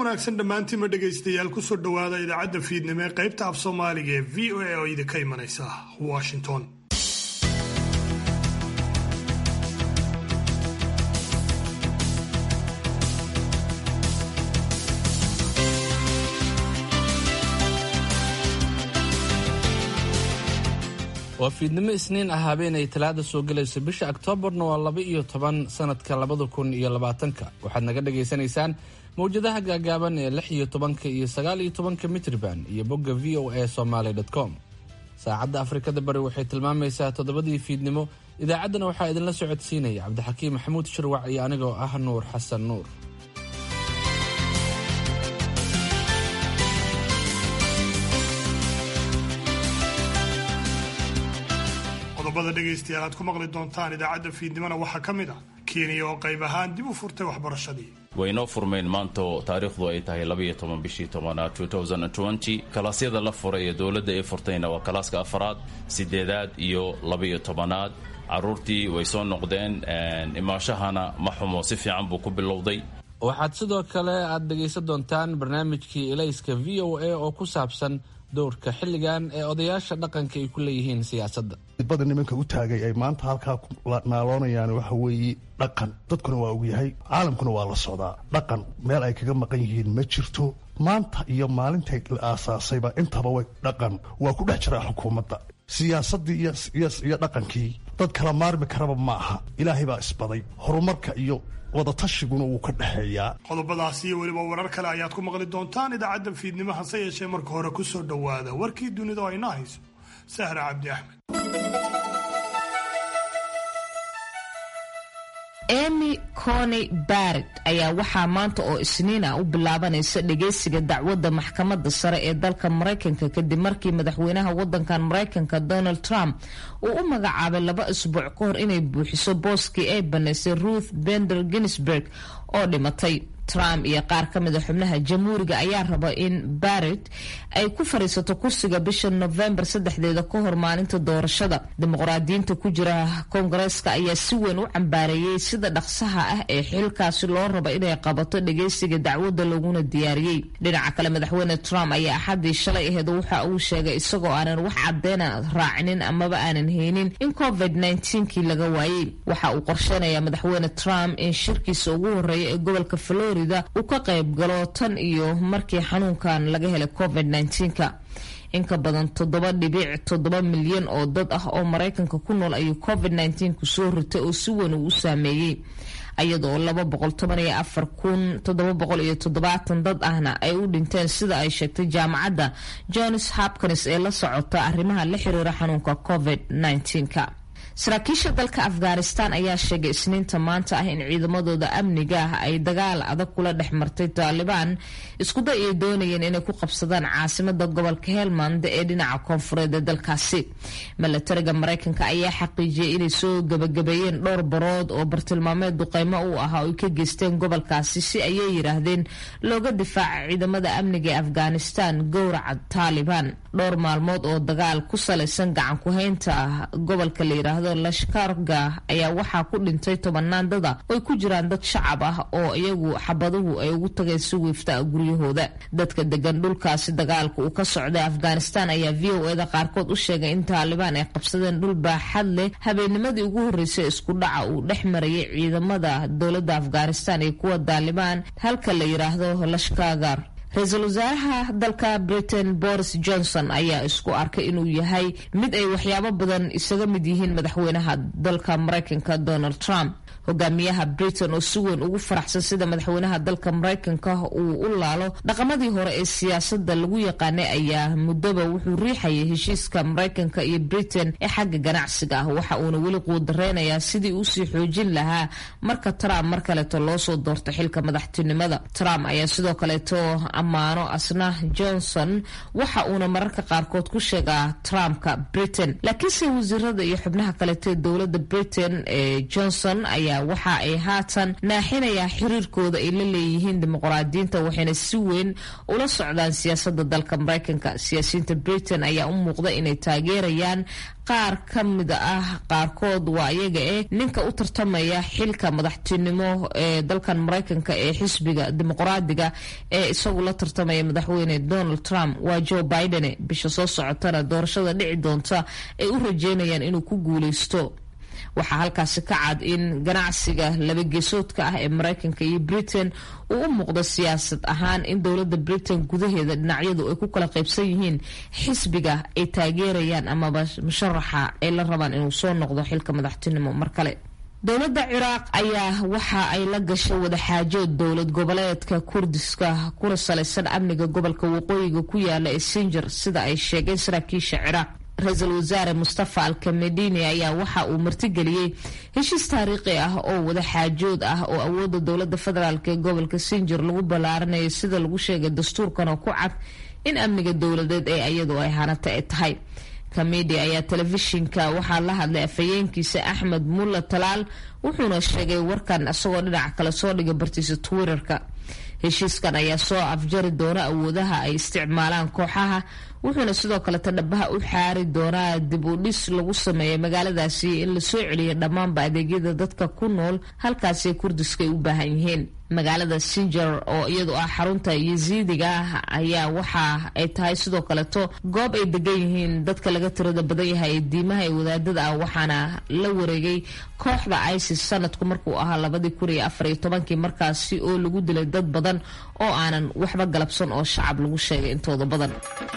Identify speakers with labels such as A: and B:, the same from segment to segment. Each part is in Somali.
A: wanaagsan dhammaantiinma dhegaystayaal kusoo dhowaada idaacadda fiidnimo ee qaybta af soomaaliga ee v o a oo idinka imanaysa washington
B: waa fiidnimo isniin ah habeenay talaada soo gelayso bisha oktoobarna waa laba iyo toban sanadka labada kun iyo labaatanka waxaad naga dhagaysanaysaan mawjadaha gaagaaban ee lix iyo tobanka iyo sagaal iyo tobanka mitrban iyo bogga v o a somaly com saacadda afrikada bari waxay tilmaamaysaa toddobadii fiidnimo idaacaddana waxaa idinla socodsiinaya cabdixakiim maxamuud shirwac iyo anigoo ah nuur xasan nuur
A: qodobada dhegaystayaal aad ku maqli doontaan idaacadda fiidnimona waxaa ka mid ah kenya oo qayb ahaan dib u furtay waxbarashadii
C: waynoo furmayn maanta oo taariikhdu ay tahay labaiyo toban bishii tobanaad kalaasyada la furay ee dowladda ay furtayna waa kalaaska afaraad sideedaad iyo labaiyo tobanaad caruurtii way soo noqdeen imaashahana ma xumo si fiican buu ku bilowday
B: waxaad sidoo kale aad dhegaysan doontaan barnaamijkii elayska v o a oo ku saabsan dowrka xilligan ee odayaasha dhaqanka ay ku leeyihiin siyaasadda
D: bada nimanka u taagay ay maanta halkaa naaloonayaan waxa weeye dhaqan dadkuna waa ogyahay caalamkuna waa la socdaa dhaqan meel ay kaga maqan yihiin ma jirto maanta iyo maalintay la aasaasayba intaba way dhaqan waa ku dhex jiraa xukuumadda siyaasaddii iyo dhaqankii dad kala maarmi karaba ma aha ilaahay baa isbaday horumarka iyo wadatashigun wuu ka dhexeeyaa
A: qodobadaasi iyo weliba warar kale ayaad ku maqli doontaan idaacadda fiidnimo hase yeeshee marka hore ku soo dhowaada warkii dunida oo ayna hayso sahra cabdi axmed
E: emy cony barrett ayaa waxaa maanta oo isniina u bilaabanaysa dhageysiga dacwadda maxkamadda sare ee dalka maraykanka kadib markii madaxweynaha wadankan maraykanka donald trump uu u magacaabay laba isbuuc ka hor inay buuxiso booskii ay banaysay ruth bender ginsburg oo dhimatay trump iyo qaar ka mida xubnaha jamhuuriga ayaa raba in barrett ay ku fadhiisato kursiga bisha novembar saddexdeeda ka hor maalinta doorashada dimuqraadiyiinta ku jira koongareeska ayaa si weyn u cambaareeyey sida dhaqsaha ah ee xilkaasi loo raba inay qabato dhageysiga dacwadda laguna diyaariyey dhinaca kale madaxweyne trump ayaa axaddii shalay aheed waxa uu sheegay isagoo aanan wax cadeyna raacinin amaba aanan haynin in covid kii laga waayey waxa uu qorsheynayaa madaxweyne trump in shirkiisa ugu horeeya ee gobolka florida uu ka qayb galo tan iyo markii xanuunkan laga helay covid -ka in ka badan toddoba dhibic toddoba milyan oo dad ah oo maraykanka ku nool ayuu covid ku soo ritay oo si weyn uu u saameeyey iyadoo laba boqol toban iyo afar kun toddoba boqol iyo toddobaatan dad ahna ay u dhinteen sida ay sheegtay jaamacadda johns hopkins ee la socota arrimaha la xiriira xanuunka covid -ka saraakiisha dalka afghanistan ayaa sheegay isniinta maanta ah in ciidamadooda amniga ah ay dagaal adag kula dhex martay taalibaan iskuday ay doonayeen inay ku qabsadaan caasimada gobolka helmand ee dhinaca koonfureed ee dalkaasi milatariga maraykanka ayaa xaqiijiyay inay soo gabagabeeyeen dhowr barood oo bartilmaameed duqeymo u ahaa oo ay ka geysteen gobolkaasi si ayay yidhaahdeen looga difaaca ciidamada amniga ee afghanistan gowraca taalibaan dhowr maalmood oo dagaal ku salaysan gacan ku-haynta gobolka la yiraahdo lashkarga ayaa waxaa ku dhintay tobanaan dada oy ku jiraan dad shacab ah oo iyagu xabaduhu ay ugu tageen si wiifta guryahooda dadka degan dhulkaasi dagaalka uu ka socday afghanistan ayaa v o eda qaarkood u sheegay in taalibaan ay qabsadeen dhul baaxad leh habeennimadii ugu horreysay isku dhaca uu dhex marayay ciidamada dowladda afghanistan iyo kuwa taalibaan halka la yiraahdo lashkagar ra-iisul wasaaraha dalka britain boris johnson ayaa isku arkay inuu yahay mid ay waxyaabo badan isaga mid yihiin madaxweynaha dalka maraykanka donald trump hogaamiyaha britain oo si weyn ugu faraxsan sida madaxweynaha dalka maraykanka uu u laalo dhaqamadii hore ee siyaasada lagu yaqaanay ayaa muddoba wuxuu riixayay heshiiska maraykanka iyo britain ee xagga ganacsiga ah waxa uuna weli quudareynayaa sidii uusii xoojin lahaa marka trump mar kaleeto loosoo doorto xilka madaxtinimada trump ayaa sidoo kaleeto ammaano asna johnson waxa uuna mararka qaarkood ku sheegaa trumpka britain laakiinse wasiirada iyo xubnaha kaleeto ee dowlada britain ee johnson ayaa waxa ay haatan naaxinayaa xiriirkooda ay la leeyihiin dimuqraadiyiinta waxayna si weyn ula socdaan siyaasada dalka maraykanka siyaasiyiinta britain ayaa u muuqda inay taageerayaan qaar ka mid ah qaarkood waa iyaga eh ninka u tartamaya xilka madaxtinimo ee dalkan maraykanka ee xisbiga dimuqraadiga ee isagu la tartamaya madaxweyne donald trump waa joe biden bisha soo socotana doorashada dhici doonta ay u rajeynayaan inuu ku guuleysto waxaa halkaasi ka cad in ganacsiga labageesoodka ah ee maraykanka iyo britain uu u muuqdo siyaasad ahaan in dowladda britain gudaheeda dhinacyadu ay ku kala qaybsan yihiin xisbiga ay taageerayaan amaba musharaxa ay la rabaan inuu soo noqdo xilka madaxtinimo mar kale dowladda ciraaq ayaa waxa ay la gashay wadaxaajood dowlad goboleedka kurdiska kuna salaysan amniga gobolka waqooyiga ku yaala ee sinjar sida ay sheegeen saraakiisha ciraaq ra-iisul wasaare mustafa alkamedini ayaa waxa uu martigeliyey heshiis taariikhi ah oo wadaxaajood ah oo awoodda dowladda federaalk ee gobolka sinjir lagu ballaaranayo sida lagu sheegay dastuurkan oo ku cad in amniga dowladeed ee iyadu ay hanata ay tahay kamedi ayaa telefishinka waxaa la hadlay afhayeenkiisa axmed mulla talaal wuxuuna sheegay warkan isagoo dhinac kale soo dhigay bartiisa twitterka heshiiskan ayaa soo afjari doona awoodaha ay isticmaalaan kooxaha wuxuuna sidoo kaleta dhabaha u xaari doonaa dib u dhis lagu sameeya magaaladaasi in lasoo celiyo dhammaanba adeegyada dadka ku nool halkaasi kurdiska ay u baahan yihiin magaalada sinjar oo iyadu ah xarunta yasiidiga ah ayaa waxa ay tahay sidoo kaleto goob ay degan yihiin dadka laga tirada badan yahay ee diimaha ee wadaadada ah waxaana la wareegay kooxda isis sanadku markuu ahaa labadii kun iyo afar iyo tobankii markaasi oo lagu dilay dad badan oo aanan waxba galabsan oo shacab lagu sheegay intooda badan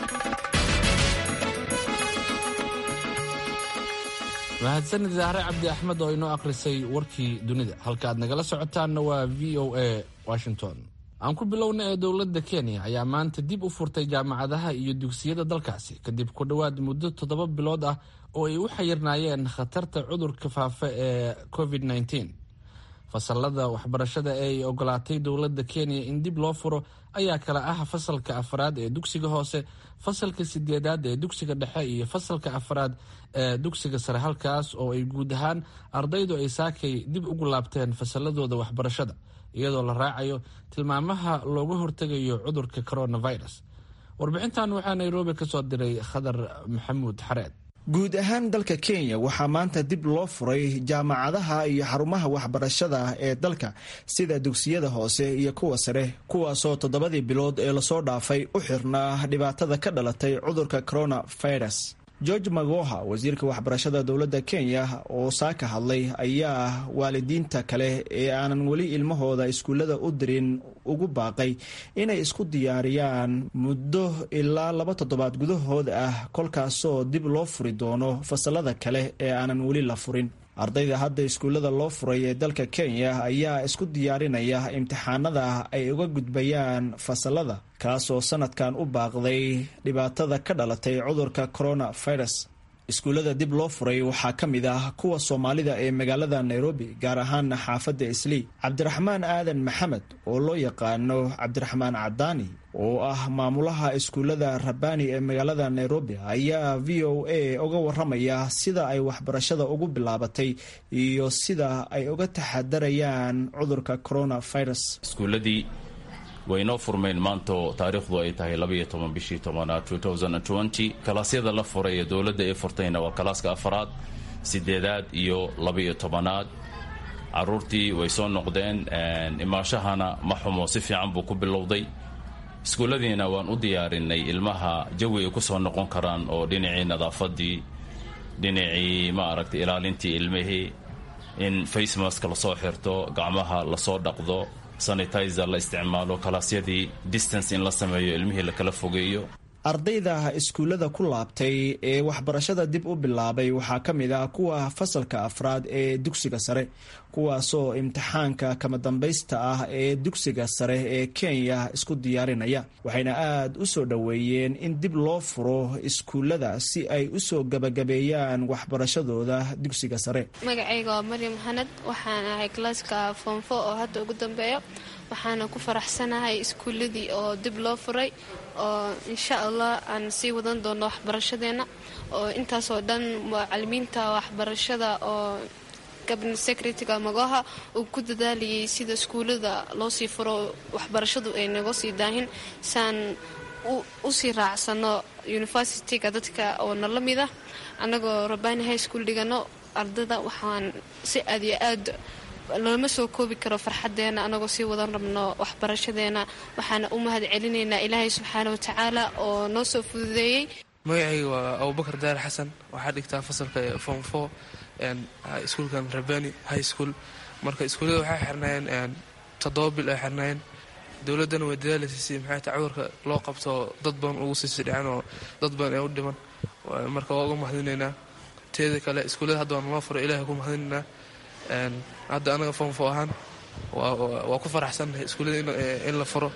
B: mahadsanid zahre cabdi axmed oo inoo akhrisay warkii dunida halka aad nagala socotaanna waa v o a washington aan ku bilowna ee dowladda kenya ayaa maanta dib u furtay jaamacadaha iyo dugsiyada dalkaasi kadib ku dhowaad muddo toddoba bilood ah oo ay u xayirnaayeen khatarta cudurka faafa ee covid -19 fasalada waxbarashada ee ay ogolaatay dowladda kenya in dib loo furo ayaa kala ah fasalka afraad ee dugsiga hoose fasalka sideedaad ee dugsiga dhexe iyo fasalka afraad ee dugsiga sare halkaas oo ay guud ahaan ardaydu ay saakay dib ugu laabteen fasaladooda waxbarashada iyadoo la raacayo tilmaamaha looga hortegayo cudurka coronavirus warbixintan waxaa nairobi ka soo diray khadar maxamuud xareed
F: guud ahaan dalka kenya waxaa maanta dib loo furay jaamacadaha iyo xarumaha waxbarashada ee dalka sida dugsiyada hoose iyo kuwa sare kuwaasoo toddobadii bilood ee lasoo dhaafay u xirnaa dhibaatada ka dhalatay cudurka coronavirus george magoha wasiirka waxbarashada dowladda kenya oo saaka hadlay ayaa waalidiinta kale ee aanan weli ilmahooda iskuullada u dirin ugu baaqay inay isku diyaariyaan muddo ilaa laba toddobaad gudahood ah kolkaasoo dib loo furi doono fasalada kale ee aanan weli la furin ardayda hadda iskuullada loo furay ee dalka kenya ayaa isku diyaarinaya imtixaanada ay uga gudbayaan fasalada kaasoo sanadkan u baaqday dhibaatada ka dhalatay cudurka coronavirus iskuullada dib loo furay waxaa ka mid ah kuwa soomaalida ee magaalada nairobi gaar ahaana xaafadda islii cabdiraxmaan aadan maxamed oo loo yaqaano cabdiraxmaan cadaani oo ah maamulaha iskuullada rabbaani ee magaalada nairobi ayaa v o a uga waramaya sida ay waxbarashada ugu bilaabatay iyo sida ay uga taxadarayaan cudurka coronavirus
C: iskuuladii waynoo furmeen maanto taariikhdu ay tahay labaiyo toban bishii tobanaad kalaasyada la furay ee dowladda ay furtayna waa kalaaska afaraad sideedaad iyo labaiyo tobanaad caruurtii way soo noqdeen imaashahana ma xumo si fiican buu ku bilowday iskuulladiina waan u diyaarinay ilmaha jawi ay ku soo noqon karaan oo dhinacii nadaafadii dhinacii ma aragtay ilaalintii ilmihii in facemask lasoo xirto gacmaha lasoo dhaqdo sanitizer la isticmaalo kalaasyadii distance in la sameeyo ilmihii lakala fogeeyo
F: ardayda iskuullada ku laabtay ee waxbarashada dib u bilaabay waxaa ka mid ah kuwa fasalka afraad ee dugsiga sare kuwaasoo imtixaanka kama dambaysta ah ee dugsiga sare ee kenya isku diyaarinaya waxayna aad u soo dhoweeyeen in dib loo furo iskuullada si ay usoo gabagabeeyaan waxbarashadooda dugsiga sare
G: magacayga waa maryam xanad waxaan ahay kalaaska foomfo oo hadda ugu dambeeyo waxaana ku faraxsanahay iskuulladii oo dib loo furay oo insha allah aan sii wadan doono waxbarashadeena oo intaasoo dhan macalimiinta waxbarashada oo gabna secretaryga magoha uu ku dadaalayay sida iskuullada loo sii furo waxbarashadu ay naga sii daahin saan usii raacsano universityga dadka oo nala mid ah annagoo rabani high school dhigano ardada waxaan si aad iyo aad looma soo koobi karo farxadeena anagoo sii wadan rabno waxbarashadeena waxaana u mahad celinaynaa ilaahay subxaana watacaala oo noo soo fududeeyey
H: magacayga waa abubakar daar xasan waxaa dhigtaa fasalka form four iskuulkan rabani high school marka iskuullada waxay xirnaayeen toddoba bil ay xirnaayeen dowladdana way dadaalasiisay maxay ta cudurka loo qabto dad badan ugu siisi dhaceen oo dad badan ee u dhiman marka waa uga mahadinaynaa teeda kale iskuullada hadda waa naloo furo ilahay ku mahadinaynaa hadda anaga fonfo ahaan waa ku faraxsannahay iskuullada in la furo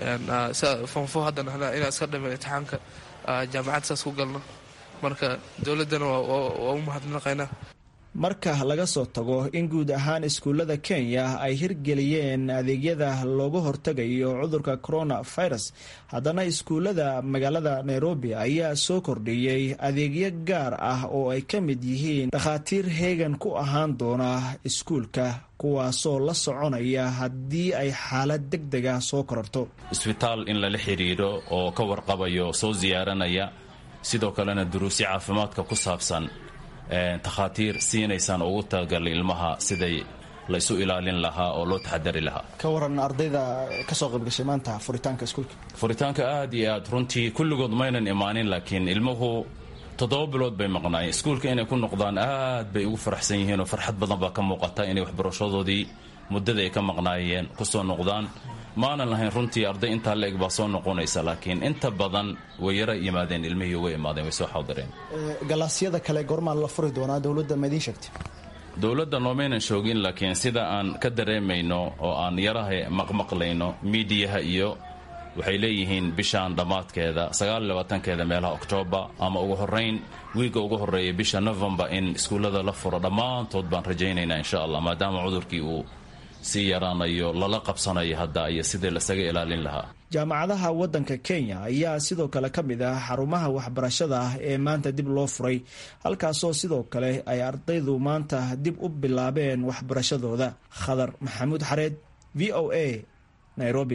H: fonfo haddana inaan iska dhamin imtixaanka jaamacad saas ku galno marka dowladdana waa u mahadnaqaynaa
F: marka laga soo tago in guud ahaan iskuullada kenya ay hirgeliyeen adeegyada looga hortegayo cudurka coronavirus haddana iskuullada magaalada nairobi ayaa soo kordhiyey adeegyo gaar ah oo ay ka mid yihiin dhakhaatiir heegan ku ahaan doona iskuulka kuwaasoo la soconaya haddii ay xaalad deg dega soo kororto
C: isbitaal in lala xidhiidho oo ka warqabayo soo siyaaranaya sidoo kalena duruusyo caafimaadka ku saabsan takhaatiir siinaysaan ugu talagalay ilmaha siday laysu ilaalin lahaa oo loo taxadari lahaa
F: ka waran ardayda kasoo qaybgashay maanta furitaanka iskuulka
C: furitaanka aad iyo aad runtii kulligood maynan imaanin laakiin ilmuhu toddoba bilood bay maqnaayeen iskuulka inay ku noqdaan aad bay ugu faraxsan yihiin oo farxad badan baa ka muuqata inay waxbarashadoodii muddada ay ka maqnaayeen kusoo noqdaan maanan lahayn runtii arday intaa la-eg baa soo noqonaysa laakiin inta badan way yara yimaadeen ilmihii way imaadeen way soo xawdireen
F: galaasyada kale goormaa la furi doonaa dowladda ma idiin sheegtay
C: dowladda noomaynan shoogin laakiin sida aan ka dareemayno oo aan yaraha maqmaqlayno miidiyaha iyo waxay leeyihiin bishaan dhammaadkeeda sagaaliyabaatankeeda meelaha oktoobar ama ugu horayn wiigga ugu horreeya bisha novembar in iskuullada la furo dhammaantood baan rajaynaynaa insha allah maadaama cudurkii uu sii yaraanayo lala qabsanayo hadda iyo sidii lasaga ilaalin lahaa
F: jaamacadaha waddanka kenya ayaa sidoo kale ka mid ah xarumaha waxbarashada ah ee maanta dib loo furay halkaasoo sidoo kale ay ardaydu maanta dib u bilaabeen waxbarashadooda khadar maxamuud xareed v o a nairobi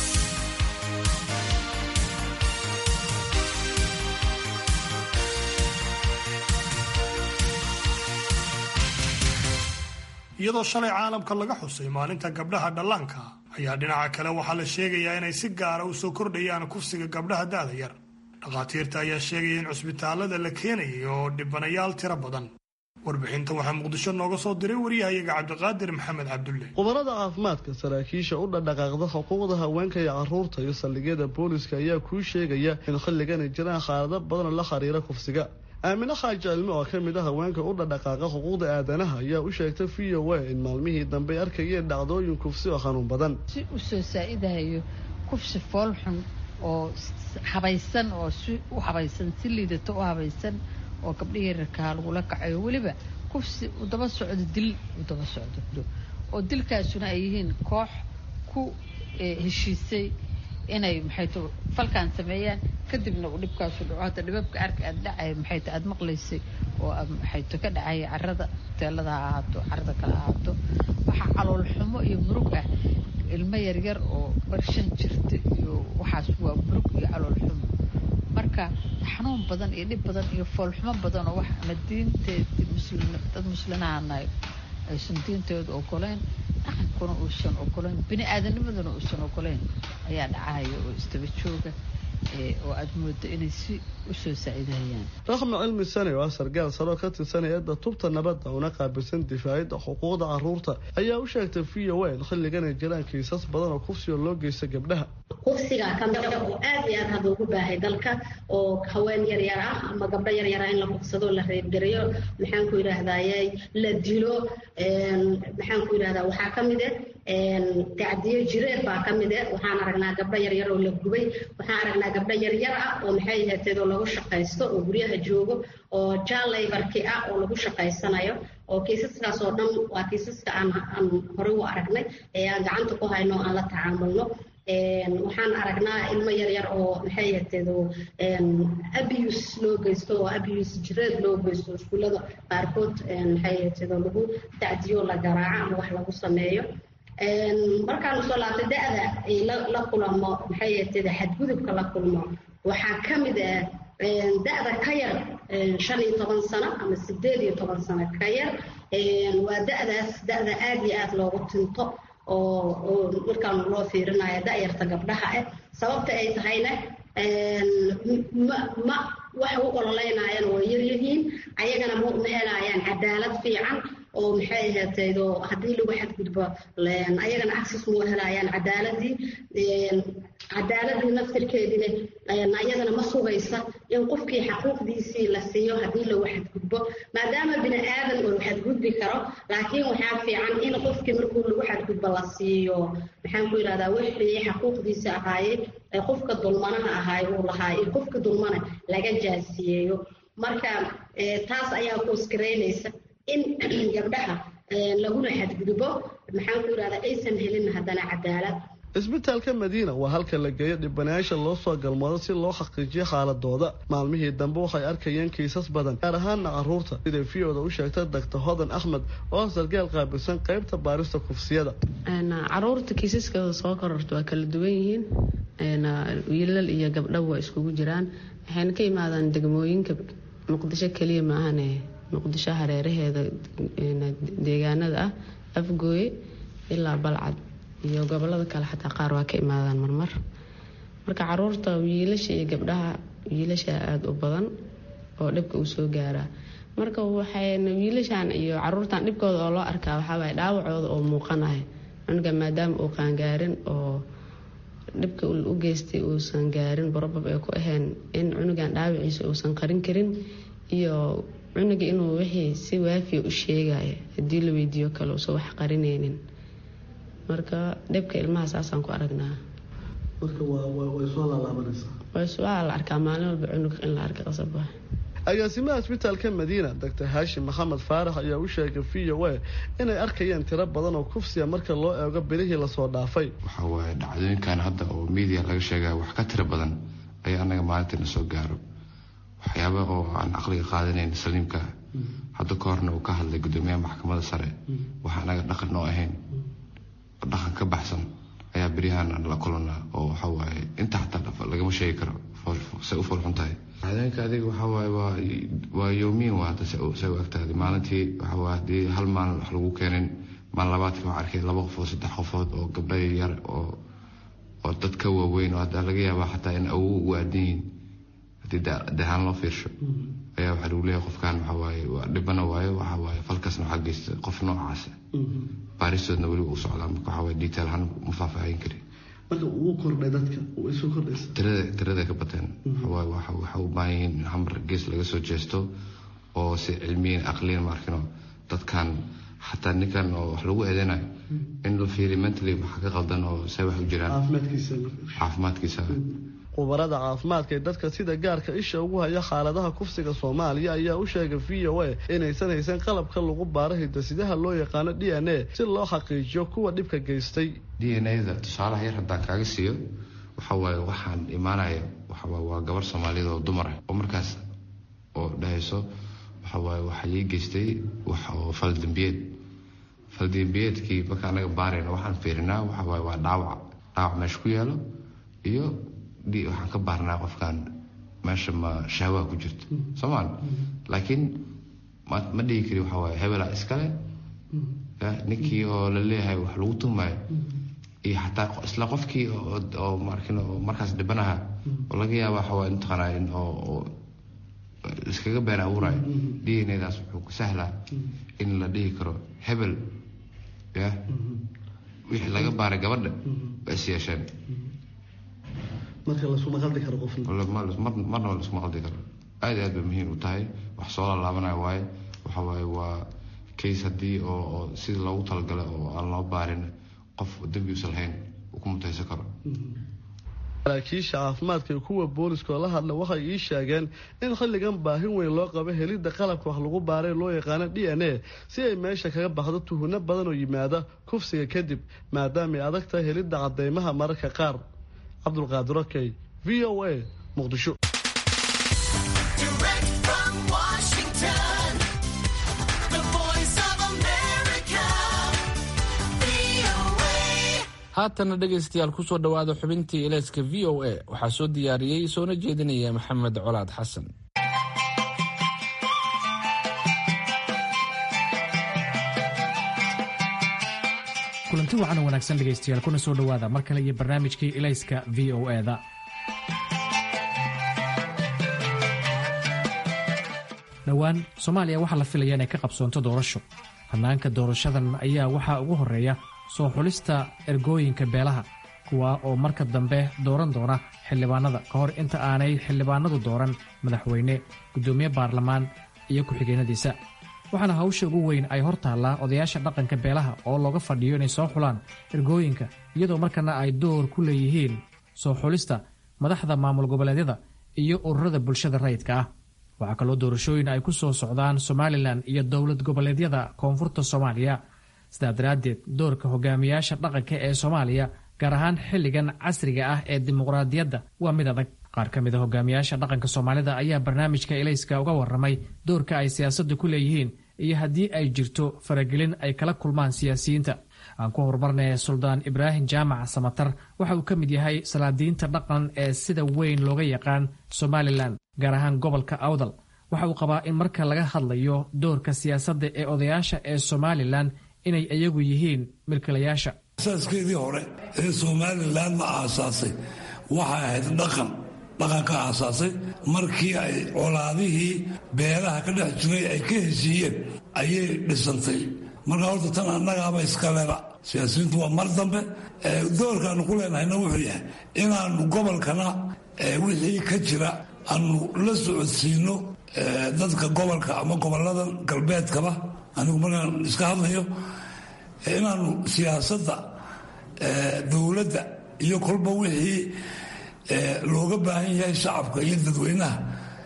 A: iyadoo shalay caalamka laga xusay maalinta gabdhaha dhallaanka ayaa dhinaca kale waxaa la sheegayaa inay si gaara u soo kordhayaan kufsiga gabdhaha da'da yar dhakhaatiirta ayaa sheegaya in cusbitaalada la keenayay oo dhibanayaal tiro badan warbixinta waxaa muqdisho nooga soo diray waryahayaga cabdiqaadir maxamed cabdulle
I: khubarada caafimaadka saraakiisha u dhadhaqaaqda xuquuqda haweenka iyo caruurta iyo saldhigyada booliska ayaa kuu sheegaya in xilligan ay jiraan xaalado badan la xiriira kufsiga aamine xaaji cilmi oo ka mid a haweenka u dhadhaqaaqa xuquuqda aadanaha ayaa u sheegtay v o a in maalmihii dambe ay arkayeen dhacdooyin kufsi oo xanuun badan
J: si u soo saa-idahayo kufsi foolxun oo habaysan oo si u habaysan si liidato u habaysan oo gabdhihii rarkaa lagula kacayo weliba kufsi u daba socdo dil u daba socdo oo dilkaasuna ay yihiin koox ku heshiisay inay maxayto falkaan sameeyaan kadibna uu dhibkaasu dhaco hadda dhibabka arka aad dhacay maxayto aada maqlaysay oo maxayto ka dhacaya carada teelada ha ahaato carada kale ahaato waxaa calool xumo iyo murug ah ilmo yaryar oo barshan jirta iyo waxaas waa murug iyo calool xumo marka xanuun badan iyo dhib badan iyo foolxumo badan oo wax ama diinteedi muslim dad muslinaanahay aysan diintooda ogoleyn dhaqankuna uusan ogoleyn bini aadanimaduna uusan ogoleyn ayaa dhacahaya oo istaba jooga oo aada moodo inay si usoo saaciidahayaan
I: raxma cilmi sane oo ah sargaal saro ka tirsan hay-adda tubta nabadda una qaabilsan difaacida xuquuqda caruurta ayaa u sheegtay v o a in xilligan ay jiraan kiisas badan oo kufsiga loo geysta gabdhaha
K: kufsiga kamid oo aad iyo aad hadda ugu baahay dalka oo haween yaryar ah ama gabdho yaryar ah in la kufsado la reebgareeyo maxaan ku yidhaahdaye la dilo maxaan ku yidhahdaa waxaa ka mid ah tacdiyo jireed baa ka mid ah waxaan aragnaa gabdho yaryar oo la gubay waxaan aragnaa gabdho yaryar ah oo maxay ahateed oo lagu shaqaysto oo guryaha joogo oo jaalaybarki ah oo lagu shaqaysanayo oo kiisaskaas oo dhan waa kiisaska aan aan horey u aragnay ee aan gacanta ku hayno aan la tacaamulno waxaan aragnaa ilmo yaryar oo maxay ahateed oo abuse loo geysto oo abuse jireed loo geysto iskuullada qaarkood maxay ahateed oo lagu tacdiyo la garaaco ama wax lagu sameeyo markaan usoo laabtay da-da ay la kulamo maxay ahayd xadgudubka la kulmo waxaa ka mid ah da-da ka yar shan iyo toban sano ama sideed iyo toban sano ka yar waa da-daas da-da aada iyo aada loogu tinto oo oo markaan loo fiirinayo da-yarta gabdhaha ah sababta ay tahayna ma ma waxa u ololeynaayana waa yaryihiin ayagana ma helayaan cadaalad fiican oo maxay ahaatayd oo haddii lagu xadgudbo ayagana access ma helayaan cadaaladii cadaaladii naftirkeedina ayadana ma sugaysa in qofkii xaquuqdiisii la siiyo haddii lagu xadgudbo maadaama bini aadan uu xadgudbi karo laakiin waxaa fiican in qofkii markuu lagu xadgudbo la siiyo maxaan ku yidhahdaa wixii xaquuqdiisa ahaayey ee qofka dulmanaha ahaay uu lahaa iyo qofka dulmana laga jaasiyeeyo marka taas ayaa kuskaraynaysa in gabdhaha laguna xadgudbo maxaan ku yidhahdaa aysan helin haddana cadaalad
I: isbitaalka madiina waa halka la geeyo dhibanayaasha loo soo galmoodo si loo xaqiijiyo xaaladooda maalmihii dambe waxay arkayeen kiisas badan gaar ahaana caruurta siday v-oda u sheegtay doctor hodan axmed oo sargaal qaabilsan qeybta baarista kufsiyada
L: caruurta kiisaskooda soo kororta waa kala duwan yihiin wiilal iyo gabdhaba waa iskugu jiraan waxayna ka imaadaan degmooyinka muqdisho keliya maahane muqdisho hareeraheeda deegaanada ah afgooye ilaa balcad iyo gobolada kale xataa qaar waa ka imaadaan marmar marka caruurta wiilasha iyo gabdhaha wiilasha aada u badan oo dhibka uu soo gaaraa marka waxayna wiilashan iyo caruurtan dhibkooda oo loo arkaa waxaawaay dhaawacooda oo muuqanahay cunuga maadaama uu qaangaarin oo dhibka u geystay uusan gaarin barobab ay ku ahayn in cunugan dhaawaciisa uusan qarin karin iyo cunuga inuu wixii si waafiya u sheegaya haddii la weydiiyo kale uusan wax qarinaynin marka dhibka ilmaha saasaan ku aragnaa waa la arkaa maalin walba cunug in la arka qasab ah
I: agaasimaha isbitaalka madiina doctor haashim maxamed faarax ayaa u sheegay v o a inay arkayeen tiro badan oo kufsiya marka loo eego bilihii lasoo dhaafay
M: waxa waaye dhacdooyinkan hadda oo media laga sheegaya wax ka tiro badan ayaa anaga maalintiina soo gaaro waxyaaba oo aan caqliga qaadanayn saliimka hadda ka horna uu ka hadlay gudoomiyaha maxkamadda sare waxa anaga dhaqan noo ahayn dhaqan ka baxsan ayaa beryahan aan la kulanaa oo waxawaaye inta xataa lagama sheegi karo say u foolxun tahay cadeenka adiga waxawaaye waa waa yoomiin waa hadda say u egtahay maalintii waxawaaye haddii hal maalin wax lagu keenin maalin labaadkii waxaan arkay laba qofood saddex qofood oo gabdha yar oo oo dad ka waaweyn oo hadda laga yaabaa xataa in awow ugu aadan yihiin haddii dahaan loo fiirsho ayaa waxaa lagu leeyahay qofkan waxawaaye waa dhibana waayo waxawaaye falkasna waxaa geysta qof noocaasa baaristoodna weliba u socdaa marka waxawaaye detail ahaan ma faahfaahin karin
I: marka uu kordhay dadka way soo kordhaysa
M: tirada tirada ka bateen waxawaaye waxa waxa u baahan yihiin in hamar gees laga soo jeesto oo si cilmiyan aqliyan maarkino dadkan xataa ninkan oo wax lagu eedeynayo in la fiiriyo mentally waxa ka qaldan oo say wax u jiraan
I: caafimaadkiisa
M: caafimaadkiisa
I: khubarada caafimaadka ee dadka sida gaarka isha ugu haya xaaladaha kufsiga soomaaliya ayaa u sheegay v o a inaysan haysan qalabka lagu baaro hidasidaha loo yaqaano d n a si loo xaqiijiyo kuwa dhibka geystay
M: d n a-da tusaalaha yar haddaan kaaga siiyo waxa waaye waxaan imaanaya waxawaaye waa gabar soomaaliyeed oo dumar ah oo markaas oo dhahayso waxawaaye waxaa ii geystay wax oo faldambiyeed faldambiyeedkii marka anaga baarayna waxaan fiirinaa waxawaaye waa dhaawac dhaawac meesha ku yaalo iyo waxaan ka baarnaa qofkan meesha ma shahwaa ku jirto soomaal laakiin ma dhigi kari waxa waaye hebelaa iskale ninkii oo la leeyahay wax lagu tumayo iyo xataa isla qofkii oo markin oo markaas dhibanaha oo laga yaaba waxa waaye mataqaanaa in oo iskaga been abuurayo d n a daas wuxuu ku sahlaa in la dhihi karo hebel ya wixii laga baaray gabadha ba is yeesheen marna lasuma qaldi karo aad aad bay muhiim u tahay wax soo lalaabanayo waaye waxa waaye waa case haddii oo oo sidii loogu talagalay oo aan loo baarin qof dembi usan lahayn uu ku mutaysan karo
I: saraakiisha caafimaadka iyo kuwa booliska oo la hadla waxay ii sheegeen in xilligan baahin weyn loo qabo helidda qalabka wax lagu baaray loo yaqaano d n a si ay meesha kaga baxdo tuhunno badan oo yimaada kufsiga kadib maadaamaay adag tahay helidda cadeymaha mararka qaar cabdulqaadir okey v o a muqdisho
B: haatana dhegaystayaal kusoo dhowaada xubintii ilayska v o a waxaa soo diyaariyey soona jeedinaya maxamed colaad xasan
N: kulanti wacan wanaagsan dhegaystayaal kuna soo dhowaada mar kale iyo barnaamijkii ilayska v o e da dhowaan soomaaliya waxaa la filaya inay ka qabsoonto doorasho hannaanka doorashadan ayaa waxaa ugu horreeya soo xulista ergooyinka beelaha kuwa oo marka dambe dooran doona xildhibaanada ka hor inta aanay xildhibaanadu dooran madaxweyne guddoomiye baarlamaan iyo ku-xigeenadiisa waxaana hawsha ugu weyn ay hor taallaa odayaasha dhaqanka beelaha oo looga fadhiyo inay soo xulaan ergooyinka iyadoo markana ay door ku leeyihiin soo xulista madaxda maamul goboleedyada iyo ururada bulshada rayidka ah waxaa kaloo doorashooyin ay ku soo socdaan somalilan iyo dowlad goboleedyada koonfurta soomaaliya sidaa daraaddeed doorka hogaamiyaasha dhaqanka ee soomaaliya gaar ahaan xilligan casriga ah ee dimuqraadiyadda waa mid adag qaar ka mid a hogaamiyaasha dhaqanka soomaalida ayaa barnaamijka ilayska uga warramay doorka ay siyaasadda ku leeyihiin iyo haddii ay jirto faragelin ay kala kulmaan siyaasiyiinta aan ku horumarnay suldaan ibraahim jaamac samatar waxa uu ka mid yahay salaadiinta dhaqan ee sida weyn looga yaqaan somalilan gaar ahaan gobolka awdal waxa uu qabaa in marka laga hadlayo doorka siyaasadda ee odayaasha ee somalilan inay iyagu yihiin milkilayaasha
O: asaaskeedii hore ee somalilan ma aasaasay waxay ahayd dhaqan dhaqanka aasaasay markii ay colaadihii beelaha ka dhex jiray ay ka heshiiyeen ayay dhisantay marka horta tan annagaaba iskaleba siyaasiyiintu waa mar dambe doorkaanu ku leenahayna wuxuu yahay inaanu gobolkana wixii ka jira aanu la socodsiino dadka gobolka ama gobolada galbeedkaba anigu markaan iska hadlayo inaanu siyaasadda dowladda iyo kolba wixii looga baahan yahay shacabka iyo dadweynaha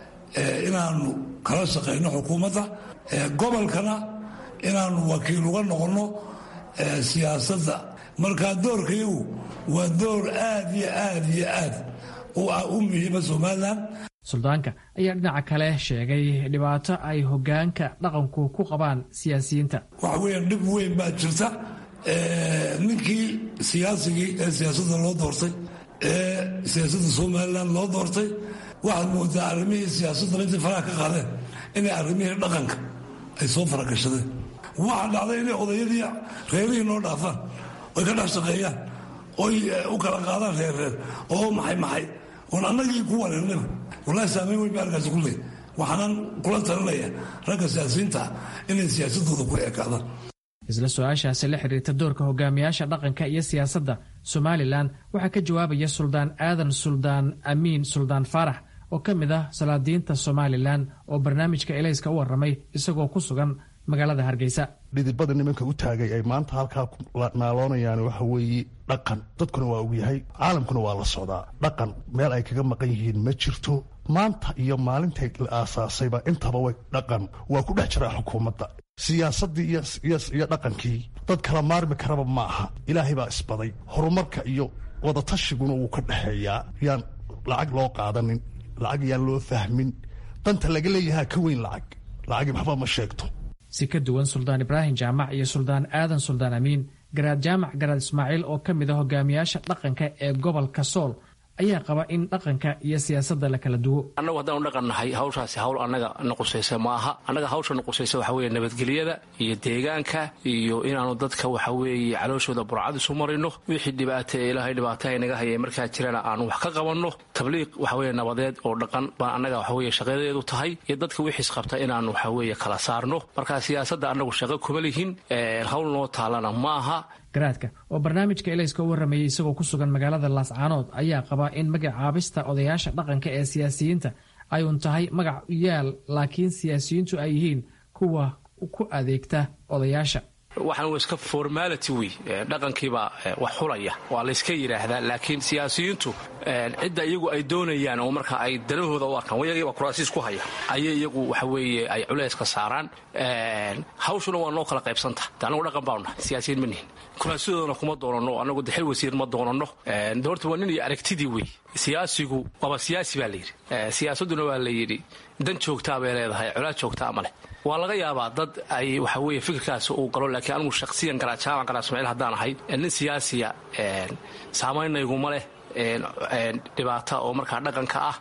O: inaanu kala shaqayno xukuumadda gobolkana inaanu wakiil uga noqonno siyaasadda markaa doorkayagu waa door aad iyo aad iyo aad u muhiima somalilan
N: suldaanka ayaa dhinaca kale sheegay dhibaato ay hogaanka dhaqanku ku qabaan siyaasiyiinta
O: waxa weeyaan dhib weyn baa jirta ninkii siyaasigii ee siyaasadda loo doortay ee siyaasadda somalilan loo doortay waxaad moodaa arrimihii siyaasaddan intay faraha ka qaadeen inay arrimihii dhaqanka ay soo faragashadeen waxaa dhacday inay odayadii reerihii noo dhaafaan oy ka dhex shaqeeyaan oy u kala qaadaan reerreer oo maxay maxay oon annagii ku wareernaba wallaahi saamayn weyn ba arkaasi ku leey waxaanan kula talinaya ragga siyaasiyiinta inay siyaasadooda ku ekaadaan
N: isla su-aashaasi la xiriirta doorka hogaamiyaasha dhaqanka iyo siyaasadda somalilan waxaa ka jawaabaya suldaan aadan suldaan amiin suldaan faarax oo ka mid ah salaadiinta somalilan oo barnaamijka elayska u warramay isagoo ku sugan magaalada hargeysa
D: dhidibada nimanka u taagay ay maanta halkaa naaloonayaan waxa weeye dhaqan dadkuna waa ogyahay caalamkuna waa la socdaa dhaqan meel ay kaga maqan yihiin ma jirto maanta iyo maalintay la aasaasayba intaba way dhaqan waa ku dhex jiraa xukuumadda siyaasaddii iyo dhaqankii dad kala maarmi karaba ma aha ilaahay baa isbaday horumarka iyo wadatashyiguna wuu ka dhexeeyaa yaan lacag loo qaadanin lacag yaan loo fahmin danta laga leeyahaa ka weyn lacag lacagi waxba ma sheegto
N: si ka duwan suldaan ibraahim jaamac iyo suldaan aadan suldaan amiin garaad jaamac garaad ismaaciil oo ka mid a hogaamiyaasha dhaqanka ee gobolka sool ayaa qaba in dhaqanka iyo siyaasadda la kala duwo
P: annagu haddaanu dhaqan nahay hawshaasi hawl annaga na qusaysa ma aha annaga hawsha na qusaysa waxa weeye nabadgelyada iyo deegaanka iyo inaanu dadka waxa weeye calooshooda burcad isu marino wixii dhibaata ee ilaahay dhibaataha naga hayay markaa jirana aanu wax ka qabanno tabliiq waxa weeye nabadeed oo dhaqan baan annaga waxa weeye shaqadeedu tahay iyo dadka wixiis qabta inaanu waxa weeye kala saarno marka siyaasadda annagu shaqo kuma lihin hawl noo taalana ma aha
N: garaadka oo barnaamijka elayska u warramayay isagoo ku sugan magaalada laascaanood ayaa qabaa in magacaabista odayaasha dhaqanka ee siyaasiyiinta ay un tahay magac yaal laakiin siyaasiyiintu ay yihiin kuwa ku adeegta odayaasha
P: waxaan w iska formality wey dhaqankiibaa wax xulaya waa layska yidhaahdaa laakiin siyaasiyiintu cidda iyagu ay doonayaan oo marka ay danahooda u arkaan wayagiiba kuraasiis ku haya ayay iyagu waxa weeye ay culayska saaraan hawshuna waa noo kala qaybsanta de annagu dhaqan baanu nahay siyaasiyiin ma nihin kuraasadoodana kuma doonanno annagu dexil wasiir ma doonanno de horta waa nin iyo aragtidii wey siyaasigu waaba siyaasi baa layidhi siyaasadduna waa layidhi dan joogtaa bay leedahay colaad joogtaa ma leh waa laga yaabaa dad ay waxa weye fikirkaas uu galo laakiin anigu shakhsiyan garajaama garaa ismaaciil haddaan ahay nin siyaasiya saamaynnayguma leh dhibaata oo markaa dhaqanka ah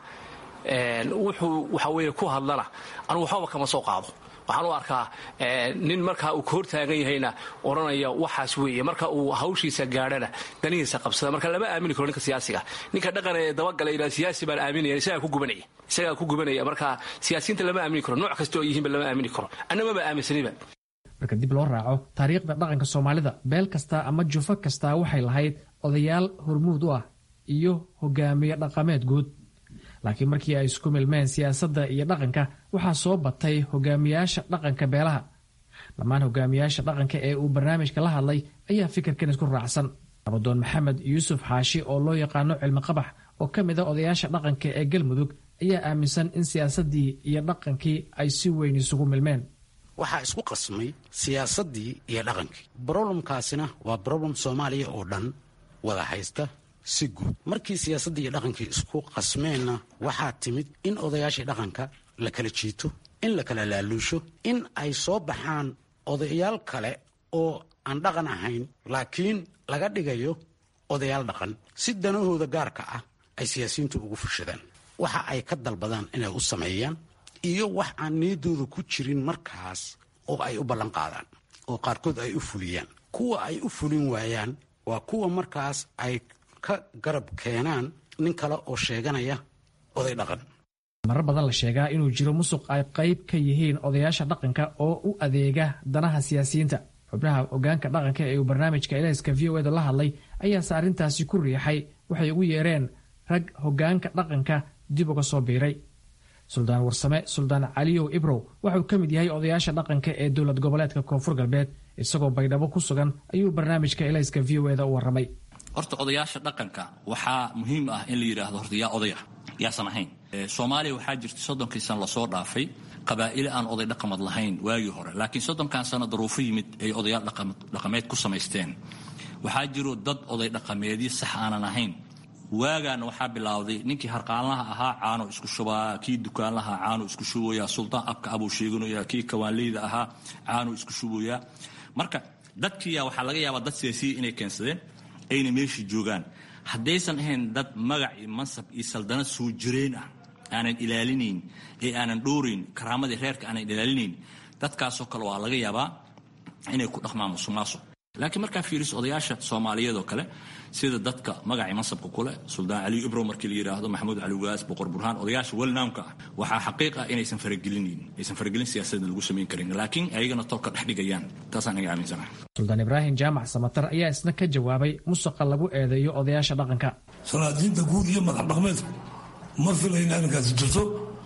P: wuxuu waxa weye ku hadlana anugu waxbaba kama soo qaado waxaan u arkaa nin markaa uu ka hortaagan yahayna odhanaya waxaas weeye marka uu hawshiisa gaadhana danihiisa qabsada marka lama aamini karo ninka siyaasiga ninka dhaqan ee dabagala yidhahda siyaasi baan aaminaya isagaa ku gubanaya isagaa ku gubanaya marka siyaasiyiinta lama aamini karo nooc kasta oo yihiinba lama aamini karo annamaba aaminsaniba
N: marka dib loo raaco taariikhda dhaqanka soomaalida beel kasta ama jufo kastaa waxay lahayd odayaal hormuud u ah iyo hogaamiye dhaqameed guud laakiin markii ay isku milmeen siyaasadda iyo dhaqanka waxaa soo batay hogaamiyaasha dhaqanka beelaha dhammaan hogaamiyaasha dhaqanka ee uu barnaamijka la hadlay ayaa fikirkan isku raacsan abadoon maxamed yuusuf xaashi oo loo yaqaano cilmi qabax oo ka mid a odayaasha dhaqanka ee galmudug ayaa aaminsan in siyaasaddii iyo dhaqankii ay si weyn isugu milmeen
Q: waxaa isku qasmay siyaasaddii iyo dhaqankii broblemkaasina waa broblem soomaaliya oo dhan wada haysta si guud markii siyaasaddii iyo dhaqankii isku qasmeenna waxaa timid in odayaashii dhaqanka la kala jiito in la kala laaluusho in ay soo baxaan odayaal kale oo aan dhaqan ahayn laakiin laga dhigayo odayaal dhaqan si danahooda gaarka ah ay siyaasiyiintu ugu fushadaan waxa ay ka dalbadaan inay u sameeyaan iyo wax aan niyaddooda ku jirin markaas oo ay u ballan qaadaan oo qaarkood ay u fuliyaan kuwa ay u fulin waayaan waa kuwa markaas ay ka garab keenaan nin kale oo sheeganaya oday dhaqan
N: marar badan la sheegaa inuu jiro musuq ay qayb ka yihiin odayaasha dhaqanka oo u adeega danaha siyaasiyiinta xubnaha hogaanka dhaqanka ee uu barnaamijka elayska v o eda la hadlay ayaase arrintaasi ku riixay waxay ugu yeereen rag hogaanka dhaqanka dib uga soo biiray suldaan warsame suldaan caliyow ibrow waxauu ka mid yahay odayaasha dhaqanka ee dowlad goboleedka koonfur galbeed isagoo baydhabo ku sugan ayuu barnaamijka elayska v o eda u warramay
R: horta odayaasha dhaqanka waxaa muhiim ah in la yidhaahdo horta yaa odaya yaasan ahayn soomaaliya waxaa jirta soddonkii sano lasoo dhaafay qabaa'ile aan oday dhaqamad lahayn waagii hore laakiin soddonkan sano daruufo yimid ay odayaal dhaqameed ku samaysteen waxaa jiro dad oday dhaqameedyo sax aanan ahayn waagaana waxaa bilowday ninkii harqaanlaha ahaa caano isku shubaa kii dukaanlaha caano isku shubaya suldaan abka abuu sheeganaya kii kawaanleyda ahaa caano isku shubayaa marka dadkiiya waxaa laga yaabaa dad siyaasiya inay keensadeen ayna meeshii joogaan haddaysan ahayn dad magac iyo mansab iyo saldanad soo jireen ah aanan ilaalinayn ee aanan dhowrayn karaamadii reerka aanan ilaalinayn dadkaasoo kale waa laga yaabaa inay ku dhaqmaan musuqmaasuq laakiin markaa fiiriso odayaasha soomaaliyeed oo kale sida dadka magacii mansabka kuleh suldaan cali ibrow markii la yidhaahdo maxamuud cali waas boqor burhaan odayaasha welnaamka ah waxaa xaqiiq ah inaysan faragelinayn aysan faragelin siyaasadna lagu samayn karin laakiin ayagana tolka dhex dhigayaan taasaan iga aaminsanahay
N: suldaan ibraahim jaamac samatar ayaa isna ka jawaabay musuqa lagu eedeeyo odayaasha dhaqanka
O: salaadiinta guud iyo madax dhaqmeedku ma filayna arrinkaasi jirto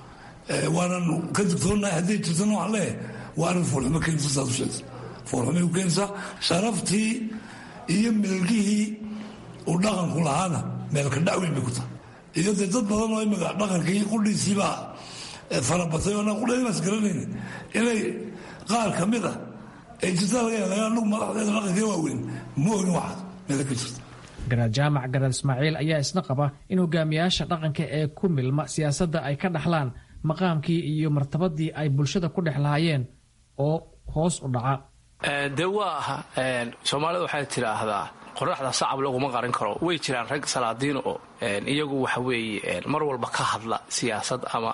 O: waanan ka digtoonahay hadday jirtana waxaan leeyahay waa arrin foolxumo keenaysa saad u sheegta foolxumay u keenaysaa sharaftii iyo milgihii uu dhaqanku lahaana meelka dhacweyn bay ku tahay iyo dee dad badan oo imika dhaqankii qudhiisiibaa farabatay oo anaa qudhaynaas garanayna inay qaar ka mid ah ay jirta laga yaaba anugu madaxdeeda dhaqankii waaweyn ma ogin waxaas meela ka jirta
N: garaad jaamac garaad ismaaciil ayaa isna qaba in hogaamiyaasha dhaqanka ee ku milma siyaasadda ay ka dhaxlaan maqaamkii iyo martabadii ay bulshada ku dhex lahaayeen oo hoos u dhaca
P: dee waa soomaalida waxay tidhaahdaa qoraxda sacab laguma qarin karo way jiraan rag salaadiin oo iyagu waxa weeye mar walba ka hadla siyaasad ama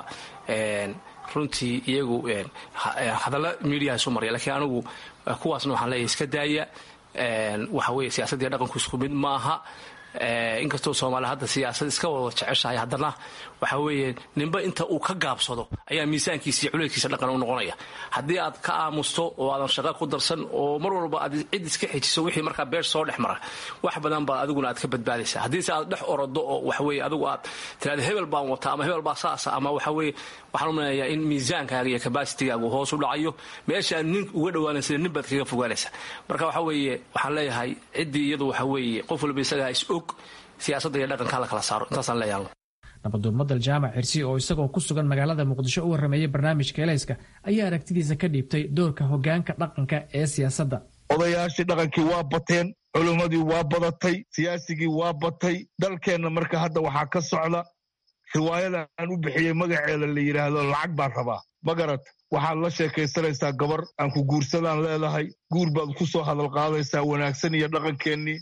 P: runtii iyagu hadalla miidiyaha isu marya lakiin anigu kuwaasna waxaan leeyahay iska daaya waxa weye siyaasadii dhaqanku isku mid maaha inkastoo soomaaliya hadda siyaasad iska wada jeceshahay haddana waxa weeye ninba inta uu ka gaabsado ayaa miisaankiisa iyo culeydkiisa dhaqan u noqonaya haddii aad ka aamusto oo aadan shaqo ku darsan oo mar walba aad cid iska xejiso wixii markaa beer soo dhex mara wax badan baa adiguna aad ka badbaadaysa haddiise aad dhex orodo oo waxaweye adigu aad tiraada hebel baan wata ama hebel baa saasa ama waxaweye waxaan u maleeyaa in miisaankaaga iyo kabaasitigaagu hoos u dhacayo meesha aad nin uga dhawaanaysa nin baad kaga fogaanaysa marka waxa weeye waxaan leeyahay ciddii iyadu waxa weeye qof walba isagaa is og siyaasadda iyo dhaqanka hala kala saaro intaasaan leeyahay
N: nabaduurmadal jaamac xirsi oo isagoo ku sugan magaalada muqdisho u warrameeyey barnaamijka elayska ayaa aragtidiisa ka dhiibtay doorka hogaanka dhaqanka ee siyaasadda
S: odayaashii dhaqankii waa bateen culummadii waa badatay siyaasigii waa batay dalkeenna marka hadda waxaa ka socda riwaayada aan u bixiyey magaceeda la yidhaahdo lacag baan rabaa magarad waxaad la sheekaysanaysaa gabar aan ku guursadaan leedahay guur baad ku soo hadal qaadaysaa wanaagsan iyo dhaqankeennii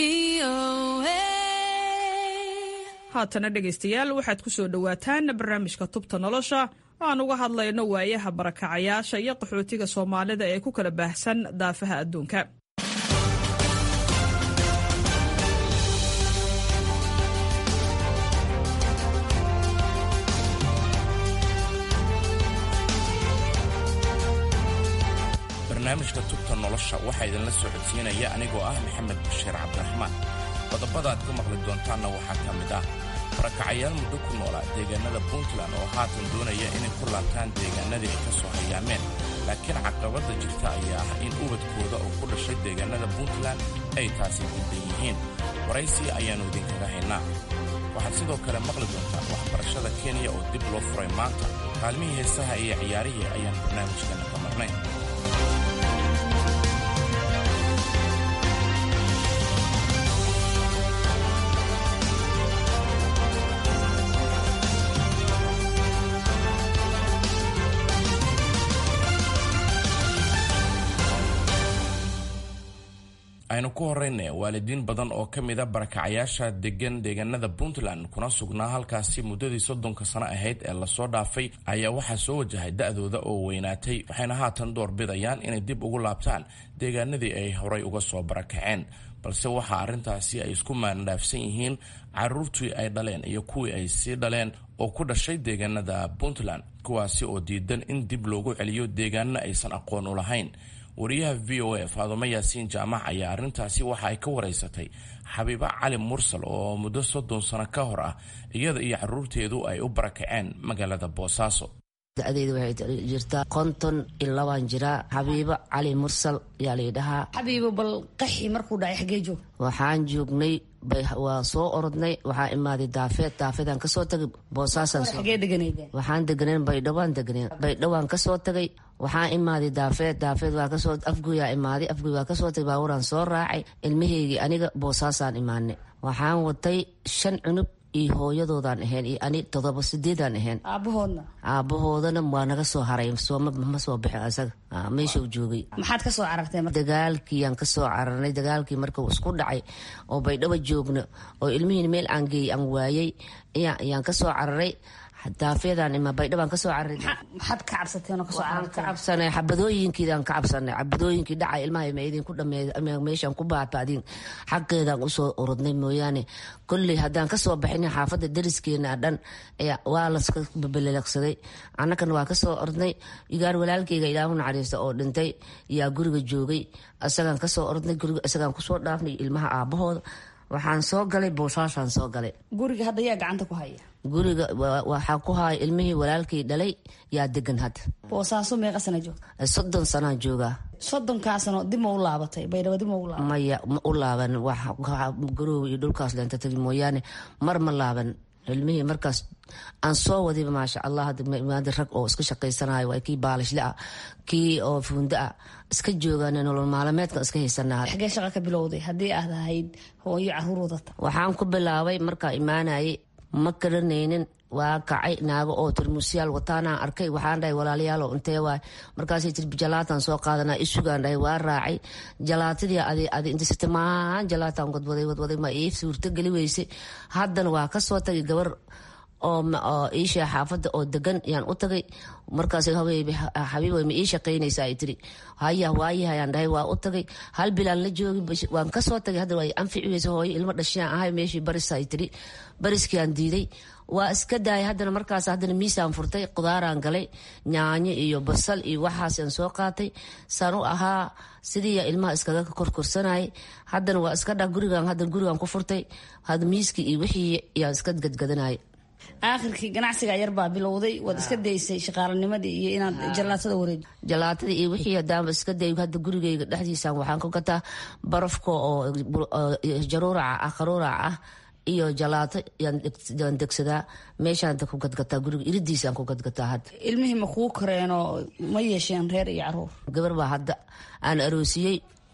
T: haatana dhegaystayaal waxaad ku soo dhowaataan barnaamijka tubta nolosha oo aan uga hadlayno waayaha barakacayaasha iyo qaxootiga soomaalida ee ku kala baahsan daafaha adduunka
U: barnaamijka tubta nolosha waxaa idinla soo codsiinaya anigoo ah maxamed bashiir cabdiraxmaan qodobada aad ku maqli doontaanna waxaa ka mid ah barakacayaal muddo ku noolaa deegaanada puntland oo haatan doonaya inay ku laabtaan deegaanadii ay ka soo hayaameen laakiin caqabadda jirta ayaa ah in ubadkooda oo ku dhashay deegaanada puntland ay taasi gudban yihiin waraysi ayaannu idinkaga haynaa waxaad sidoo kale maqli doontaan waxbarashada kenya oo dib loo furay maanta kaalmihii heesaha iyo ciyaarihii ayaan barnaamijkeenna ka marnay aynu ku horrayna waalidiin badan oo ka mid a barakacayaasha degan deegaanada puntland kuna sugnaa halkaasi muddadii soddonka sano ahayd ee lasoo dhaafay ayaa waxaa soo wajahay da-dooda oo weynaatay waxayna haatan doorbidayaan inay dib ugu laabtaan deegaanadii ay horay uga soo barakaceen balse waxaa arrintaasi ay isku maandhaafsan yihiin caruurtii ay dhaleen iyo kuwii ay sii dhaleen oo ku dhashay deegaanada puntland kuwaasi oo diidan in dib loogu celiyo deegaanana aysan aqoon u lahayn wariyaha v o a faadumo yaasiin jaamac ayaa arrintaasi waxa ay ka waraysatay xabiibo cali mursal oo muddo soddon sano ka hor ah iyada iyo caruurteedu ay u barakaceen magaalada boosaaso
V: da-deeda waxay jirtaa konton iyo labaan jiraa xabiibo cali mursal ayaa laydhahaa
W: xabiibo bal qaxi markuu dhacay xagee joog
V: waxaan joognay waa soo orodnay waxaa imaaday daafeed daafeedaan kasoo tagay boosaaswaxaan deganeen baydhawaan deganeen baydhawaan kasoo tagay waxaa imaaday daafeed daafeed waa kasoo afguyaa imaaday afguy waa kasoo tagay baaburaan soo raacay ilmahaygii aniga boosaasaan imaanay waxaan watay shan cunub iyo hooyadoodaan ahayn iyo ani todoba sideedaan ahayn
W: aabahoodna
V: aabahoodana waa naga soo haray ma soo bixin asaga meeshuu joogay
W: maxaad ka soo carartay
V: dagaalkiiyaan kasoo cararnay dagaalkii markuu isku dhacay oo baydhabo joogno oo ilmihiin meel aan geeyey aan waayey ayaan kasoo cararay daafeedaan ima baydhabaan kasoo cararay
W: maxaad ka cabsateen oo kasoo carartay
V: ka cabsanay xabadooyinkiidaan ka cabsanay xabadooyinkii dhacay ilmaha ma idinku dhameey meeshaan ku baaba'din xaqeedaan usoo orodnay mooyaane kolley haddaan kasoo baxinin xaafadda dariskeena dhan waa laska belelaqsaday annakana waa kasoo ordnay igaar walaalkeyga ilaahu naxariista oo dhintay yaa guriga joogay isagaan kasoo ordnay guriga isagaan kusoo dhaafnay ilmaha aabahooda waxaan soo galay boosaashaan soo galay
W: guriga hadda yaa gacanta ku haya
V: guriga waxaa ku haya ilmihii walaalkay dhalay yaa degan hadda
W: boosaaso meeqa sana joogta
V: soddon sanaa joogaa
W: soddonkaa sano dib ma u laabatay baydhabo dib ma u laabatay
V: maya ma u laaban garoowe iyo dhulkaas leenta tagi mooyaane mar ma laaban ilmihii markaas aan soo wadiba maasha allah hadda rag oo iska shaqaysanayo waa kii baalishle ah kii oo fuundo ah iska joogaan nolol maalameedkan iska haysanaa
W: xagee shaqa ka bilowday haddii aad ahayd hooyo caruur wadata
V: waxaan ku bilaabay markaa imaanayay ma garanaynin waa kacay naago oo tarmuusyaal wataanaan arkay waxaan dhahay walaalayaalo intee waay markaasay tir jalaataan soo qaadanaa isugaan dhahay waa raacay jalaatadii adi intasita maahan jalaataan wadwaday wadwaday ma ii suurto geli weysay haddana waa kasoo tagay gabar oo iisha xaafadda oo degan yaan u tagay markaas xabiib ma ii shaqaynaysa ay tiri haya waayahayaan dhahay waa u tagay hal bilaan la joogi waan kasoo tagay hadda waa anfici weysa hooyo ilmo dhashiyaan ahay meeshii baris ay tiri bariskiaan diiday waa iska daayay haddana markaas haddana miisaan furtay qudaaraan galay nyaanyo iyo basal iyo waxaasaan soo qaatay saan u ahaa sidii ilmaha iskaga korkorsanayay haddana waa iska dha gurigan haddana gurigan ku furtay hadda miiskii iyo wixii yaan iska gadgadanayay
W: aakhirkii ganacsiga yar baa bilowday waad iska daysay shaqaalanimadii iyo inaad jalaatada wareeji
V: jalaatada iyo wixii hadaanba iska day hadda gurigeyga dhexdiisaan waxaan ku gataa barafka oo jaruuraca ah qaruuraca ah iyo jalaato yaan degsadaa meeshaan ku gadgataa guriga iridiisaan ku gadgataa hadda
W: ilmihii ma kuu koreenoo ma yeesheen reer iyo caruur
V: gabar baa hadda aan aroosiyey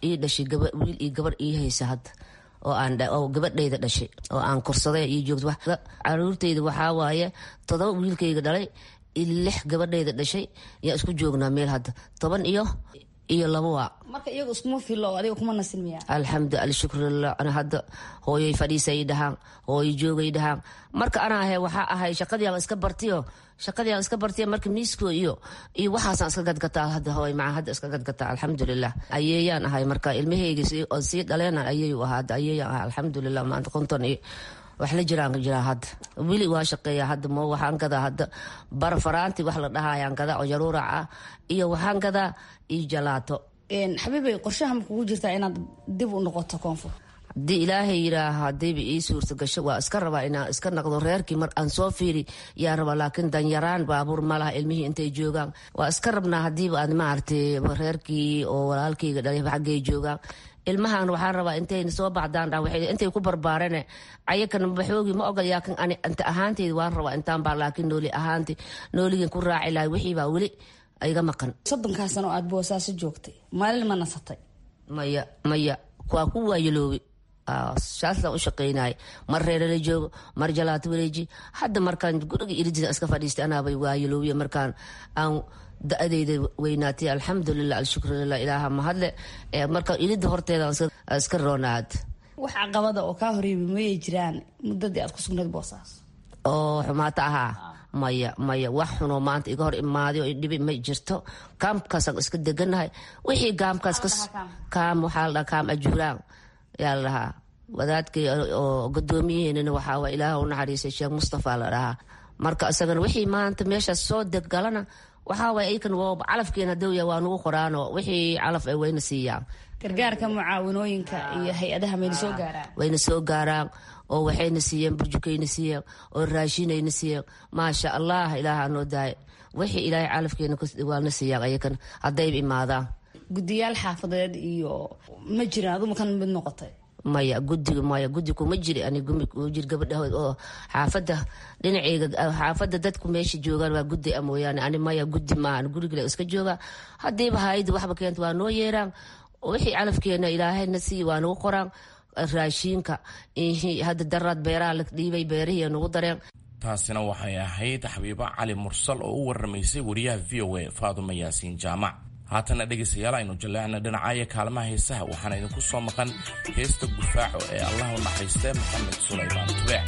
V: ii dhashay wiil iyo gabar ii haysa hadda oo aan oo gabadhayda dhashay oo aan korsaday ii joogto caruurtayda waxaa waaye todoba wiilkayga dhalay lix gabadhayda dhashay yaa isku joognaa meel hadda toban iyo iyo laba waa
W: marka iyagu iskuma filo adiga kuma nasin miya
V: alxamdu alshukrulilah ana hadda hooyoy fadhiisay dhahaan hooyo joogay dhahaan marka ana ahay waxaa ahay shaqadii aan iska bartiyo shaqadii aan iska bartiyo marka miisko iyo iyo waxaasaan iska gadgataa hadda hooy maca hadda iska gadgataa alxamdulilah ayeeyaan ahay marka ilmahayga oo sii dhaleena ayeeyu ahaa hadda ayeeyaan ahay alxamdulilah maanta konton iyo wax la jiraan jiraa hadda weli waa shaqeeya hadda mo waxaan gadaa hadda barfaraanti wax la dhahayaan gadaa oo jaruurac ah iyo waxaan gadaa iyo jalaato
W: xabiibay qorshaha ma kugu jirtaa inaad dib u noqoto koonfur
V: haddii ilaahay yidhaaha hadayba ii suurta gasho waa iska rabaa inaan iska naqdo reerkii mar aan soo fiiri yaa rabaa laakiin danyaraan baabuur malaha ilmihii intay joogaan waa iska rabnaa hadiiba aad maaragtay reerkii oo walaalkayga dhalay xaggay joogaan ilmahan waxaan rabaa intayna soo baxdaan intay ku barbaarane ayakan baxoogi ma ogol yaakin ani inta ahaanteyda waan rabaa intaan baa laakiin nooli ahaanti nooligin ku raaci lahay wixii baa weli iga maqan
W: soddonkaa sano aad boosaaso joogtay maalin ma nasatay
V: maya maya waa ku waayaloobi saasaan u shaqaynaya mar reerala joogo mar jalaato wareeji hadda markaan guriga iridida iska fadhiistay anaabay waayaloobiya markaan aan da-adeyda weynaatay alxamdulilah alshukrulilah ilaaha mahadle marka ilida horteeda iska roonaad
W: wax caqabada oo kaa horeeyay mayay jiraan muddadii aad ku sugnayd boosaas
V: oo xumaato ahaa maya maya wax xunoo maanta iga hor imaaday oo idhibi ma jirto kaamkaasaan iska deganahay wixii kaamkaas kaam waxaa la dhahaa kaam ajuuraan yaa la dhahaa wadaadkay oo gudoomiyaheenana waxaa waa ilaah u naxariisay sheekh mustafa la dhahaa marka isagana wixii maanta meeshaas soo deggalana waxaa waay aykan calafkeena dawya waa nugu qoraanoo wixii calaf ay wayna siiyaan
W: gargaarka mucaawanooyinka iyo hay-adaha mayna soo gaaraan
V: wayna soo gaaraan oo waxayna siiyeen burjukayna siiyeen oo raashinayna siiyeen maasha allah ilaaha noo daaya wixii ilaahay calafkeena waana siiyaan ayakan haddayba imaadaan
W: guddiyaal xaafadeed iyo ma jiraan aduma kan mid noqotay
V: maya gudiga maya gudi kuma jiri ani jir gabadhahood oo xaafada dhinaceyga xaafada dadku meesha joogaan waa gudi a mooyaane ani maya gudi maahan gurigale iska jooga hadiiba hayada waxba keenta waa noo yeeraan wixii calafkeena ilaahayna sii waa nagu qoraan raashiinka hadda daraad beeraha la dhiibay beerihii nagu dareen
U: taasina waxay ahayd xabiibo cali mursal oo u waramaysay wariyaha v o a faaduma yaasiin jaamac haatana dhegaystayaal aynu jaleecna dhinacaya kaalmaha heesaha waxaana idinku soo maqan heesta gufaaco ee allah u naxariistee maxamed sulaymaan tubeec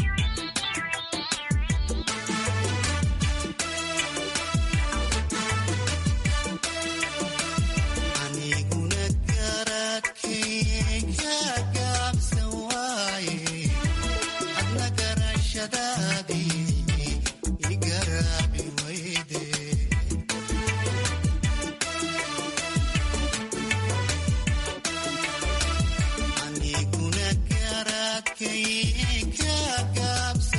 E: Gaabs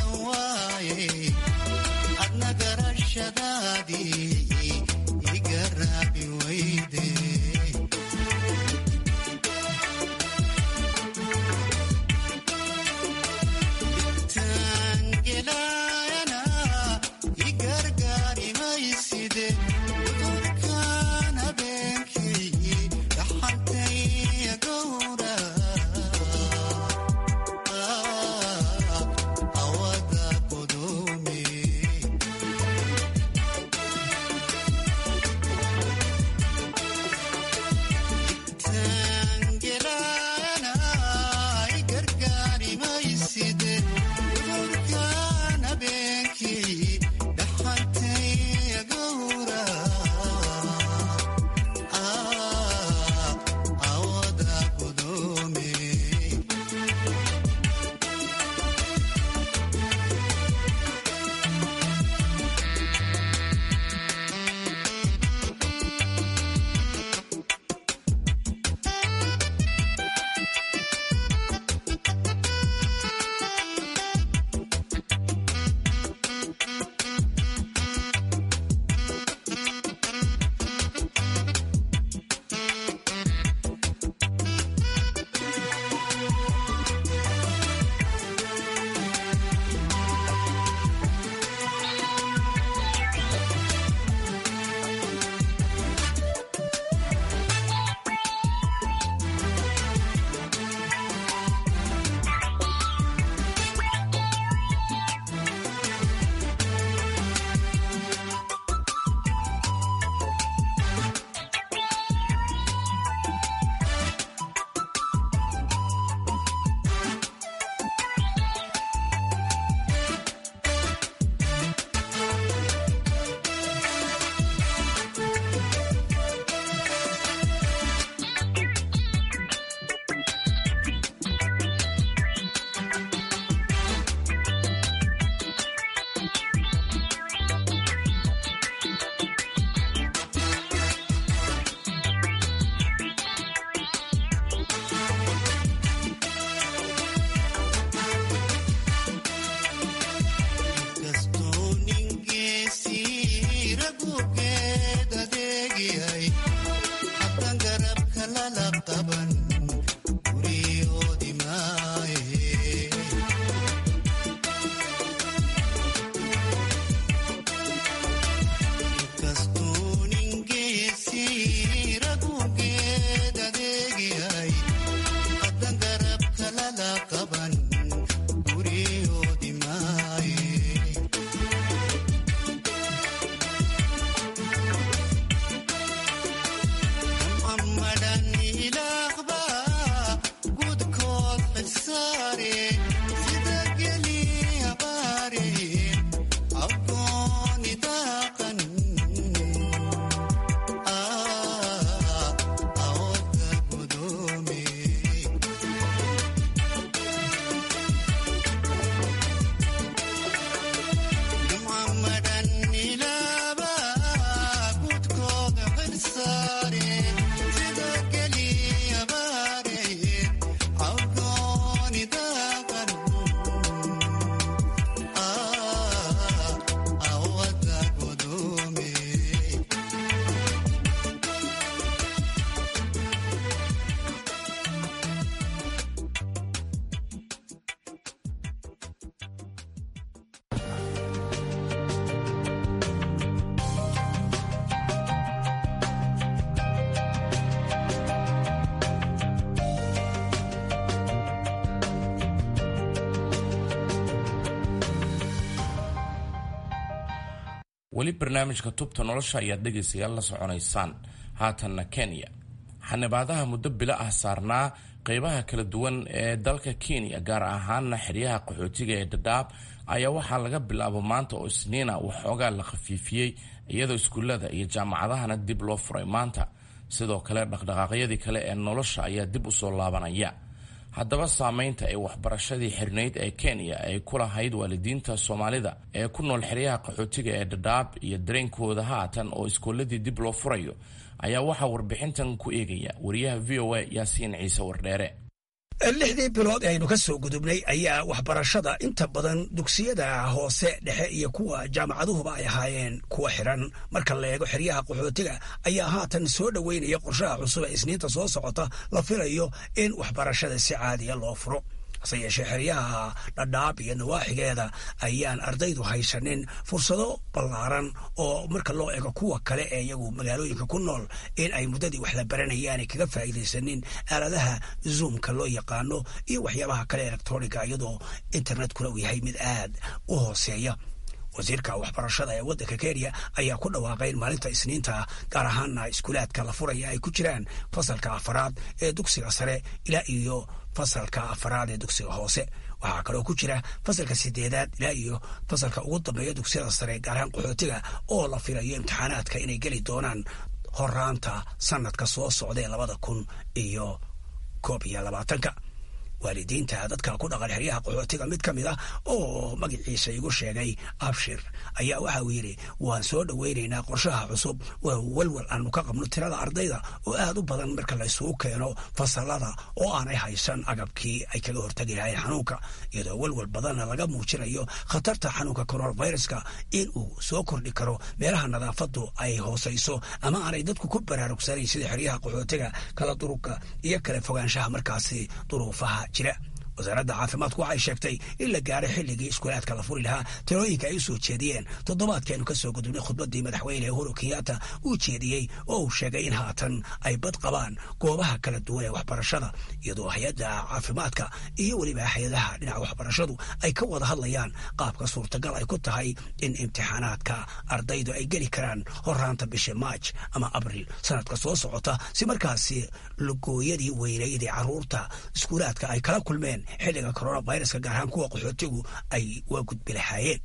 U: weli barnaamijka tubta nolosha ayaad dhegaysayaal la soconaysaan haatanna kenya xanibaadaha muddo bilo ah saarnaa qeybaha kala duwan ee dalka kenya gaar ahaana xeryaha qaxootiga ee dhadhaab ayaa waxaa laga bilaabo maanta oo isniina waxoogaa la khafiifiyey iyadoo iskuullada iyo jaamacadahana dib loo furay maanta sidoo kale dhaqdhaqaaqyadii kale ee nolosha ayaa dib usoo laabanaya haddaba saameynta ee waxbarashadii xirnayd ee kenya ay ku lahayd waalidiinta soomaalida ee ku nool xeryaha qaxootiga ee dhadhaab iyo dareenkooda haatan oo iskooladii dib loo furayo ayaa waxaa warbixintan ku eegaya wariyaha v o a yaasiin ciise wardheere
E: lixdii bilood ee aynu ka soo gudubnay ayaa waxbarashada inta badan dugsiyada hoose dhexe iyo kuwa jaamacaduhuba ay ahaayeen kuwa xiran marka la eego xeryaha qaxootiga ayaa haatan soo dhoweynaya qorshaha cusub ee isniinta soo socota la filayo in waxbarashada si caadiya loo furo hase yeeshee xeryaha dhadhaab iyo nawaaxigeeda ayaan ardaydu haysanin fursado ballaaran oo marka loo eego kuwa kale ee iyagu magaalooyinka ku nool in ay muddadii wax la baranayaanay kaga faa'iidaysanin aaladaha zoomka loo yaqaano iyo waxyaabaha kale electroniga iyadoo internetkuna uu yahay mid aad u hooseeya wasiirka waxbarashada ee waddanka kenya ayaa ku dhawaaqay in maalinta isniinta gaar ahaana iskuulaadka la furaya ay ku jiraan fasalka afaraad ee dugsiga sare ilaa iyo fasalka afaraad ee dugsiga hoose waxaa kaloo ku jira fasalka sideedaad ilaa iyo fasalka ugu dambeeya dugsiyada sare gaar ahaan qaxootiga oo la filayo imtixaanaadka inay geli doonaan horaanta sanadka soo socda ee labada kun iyo koob iyo labaatanka waalidiinta dadka ku dhaqan xeryaha qaxootiga mid ka mid ah oo magaciisa igu sheegay abshir ayaa waxa uu yidhi waan soo dhoweynaynaa qorshaha cusub waa walwal aanu ka qabno tirada ardayda oo aad u badan marka la isugu keeno fasalada oo aanay haysan agabkii ay kaga hortagi lahayn xanuunka iyadoo walwal badanna laga muujinayo khatarta xanuunka coronaviruska in uu soo kordhi karo meelaha nadaafadu ay hoosayso ama aanay dadku ku baraarugsanayn sida xeryaha qaxootiga kala durugka iyo kala fogaanshaha markaasi duruufaha jira wasaaradda caafimaadku waxay sheegtay in la gaaray xilligii iskuulaadka la furi lahaa talooyinka ay u soo jeediyeen toddobaadkeenu ka soo gudubnay khudbaddii madaxweyne uhuru kenyatta uu jeediyey oo uu sheegay in haatan ay bad qabaan goobaha kala duwan ee waxbarashada iyadoo hay-adda caafimaadka iyo weliba hay-adaha dhinaca waxbarashadu ay ka wada hadlayaan qaabka suurtagal ay ku tahay in imtixaanaadka ardaydu ay geli karaan horaanta bisha maaj ama abril sanadka soo socota si markaasi lugooyadii weynayd ee caruurta iskuulaadka ay kala kulmeen xilliga coronaviruska gaar ahaan kuwa qaxootigu ay waa gudbi lahaayeen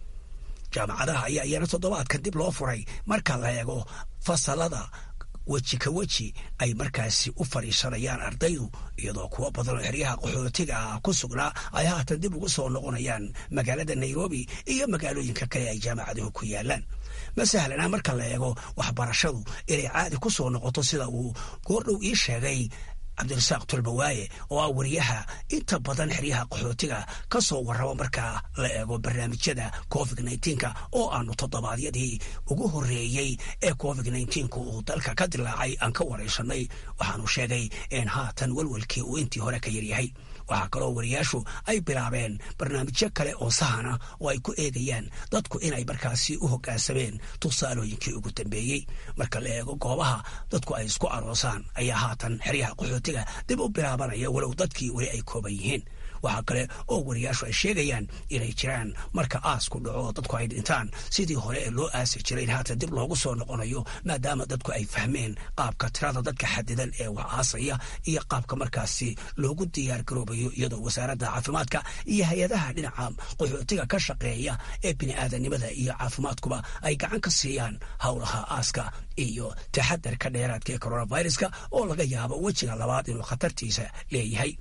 E: jaamacadaha ayaa iyana toddobaadkan dib loo furay marka la eego fasalada weji ka weji ay markaasi u fadhiisanayaan ardaydu iyadoo kuwo badan oo xeryaha qaxootiga ah ku sugnaa ay haatan dib ugu soo noqonayaan magaalada nairobi iyo magaalooyinka kale ay jaamacaduhu ku yaalaan ma sahlana marka la eego waxbarashadu inay caadi ku soo noqoto sida uu goordhow ii sheegay cabdirasaaq tulbawaaye oo ah wariyaha inta badan xeryaha qaxootiga ka soo warrabo marka la eego barnaamijyada covid nka oo aanu toddobaadyadii ugu horreeyey ee covid nka uu dalka ka dilaacay aan ka waraysanay waxaanu sheegay in haatan walwalkii uu intii hore ka yaryahay waxaa kaloo wariyaashu ay bilaabeen barnaamijyo kale oo sahana oo ay ku eegayaan dadku inay markaasi u hoggaansameen tusaalooyinkii ugu dambeeyey marka la eego goobaha dadku ay isku aroosaan ayaa haatan xeryaha qaxootiga dib u bilaabanaya walow dadkii weli ay kooban yihiin waxaa kale oo wariyaashu ay sheegayaan inay jiraan marka aasku dhaco dadku ay dhintaan sidii hore ee loo aasi jiray in haatan dib loogu soo noqonayo maadaama dadku ay fahmeen qaabka tirada dadka xadidan ee wax aasaya iyo qaabka markaasi loogu diyaar garoobayo iyadoo wasaaradda caafimaadka iyo hay-adaha dhinaca qaxootiga ka shaqeeya ee bini'aadanimada iyo caafimaadkuba ay gacan ka siiyaan howlaha aaska iyo taxadarka dheeraadka ee coronaviruska oo laga yaabo wejiga labaad inuu khatartiisa leeyahay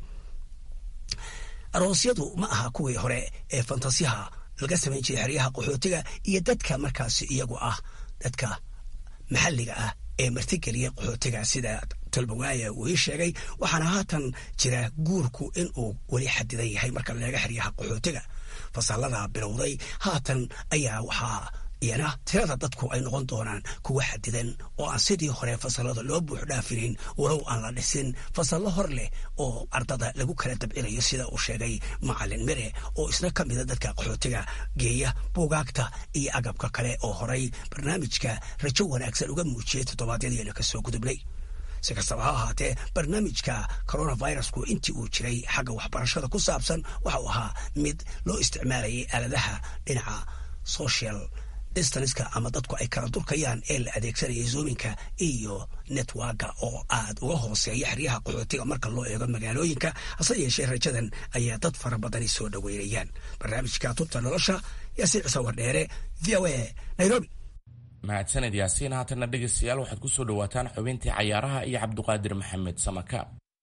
E: aroosyadu ma aha kuwii hore ee fantasiyaha laga samayn jiray xeryaha qaxootiga iyo dadka markaasi iyagu ah dadka maxalliga ah ee martigeliya qaxootiga sida tolbawaaya uu ii sheegay waxaana haatan jira guurku in uu weli xadidan yahay marka laga xeryaha qaxootiga fasalada bilowday haatan ayaa waxaa iyana tirada dadku ay noqon doonaan kuwa xadidan oo aan sidii hore fasalada loo buux dhaafinin walow aan la dhisin fasallo hor leh oo ardada lagu kala dabcinayo sida uu sheegay macalin mere oo isna ka mida dadka qaxootiga geeya buugaagta iyo agabka kale oo horay barnaamijka rajo wanaagsan uga muujiyey toddobaadyadiina ka soo gudubnay si kastaba ha ahaatee barnaamijka coronavirusku intii uu jiray xagga waxbarashada ku saabsan waxa uu ahaa mid loo isticmaalayay aaladaha dhinaca social distanska ama dadku ay kala durkayaan ee la adeegsanaya zoominka iyo networka oo aad uga hooseeya xeryaha qaxootiga marka loo eego magaalooyinka hase yeeshee rajadan ayaa dad fara badani soo dhoweynayaan barnaamijka tubta nolosha yaasiin cisawar dheere v o a nairobi
U: mahadsaned yaasiin haatanna dhegaystayaal waxaad ku soo dhowaataan xubintii cayaaraha iyo cabduqaadir maxamed samaka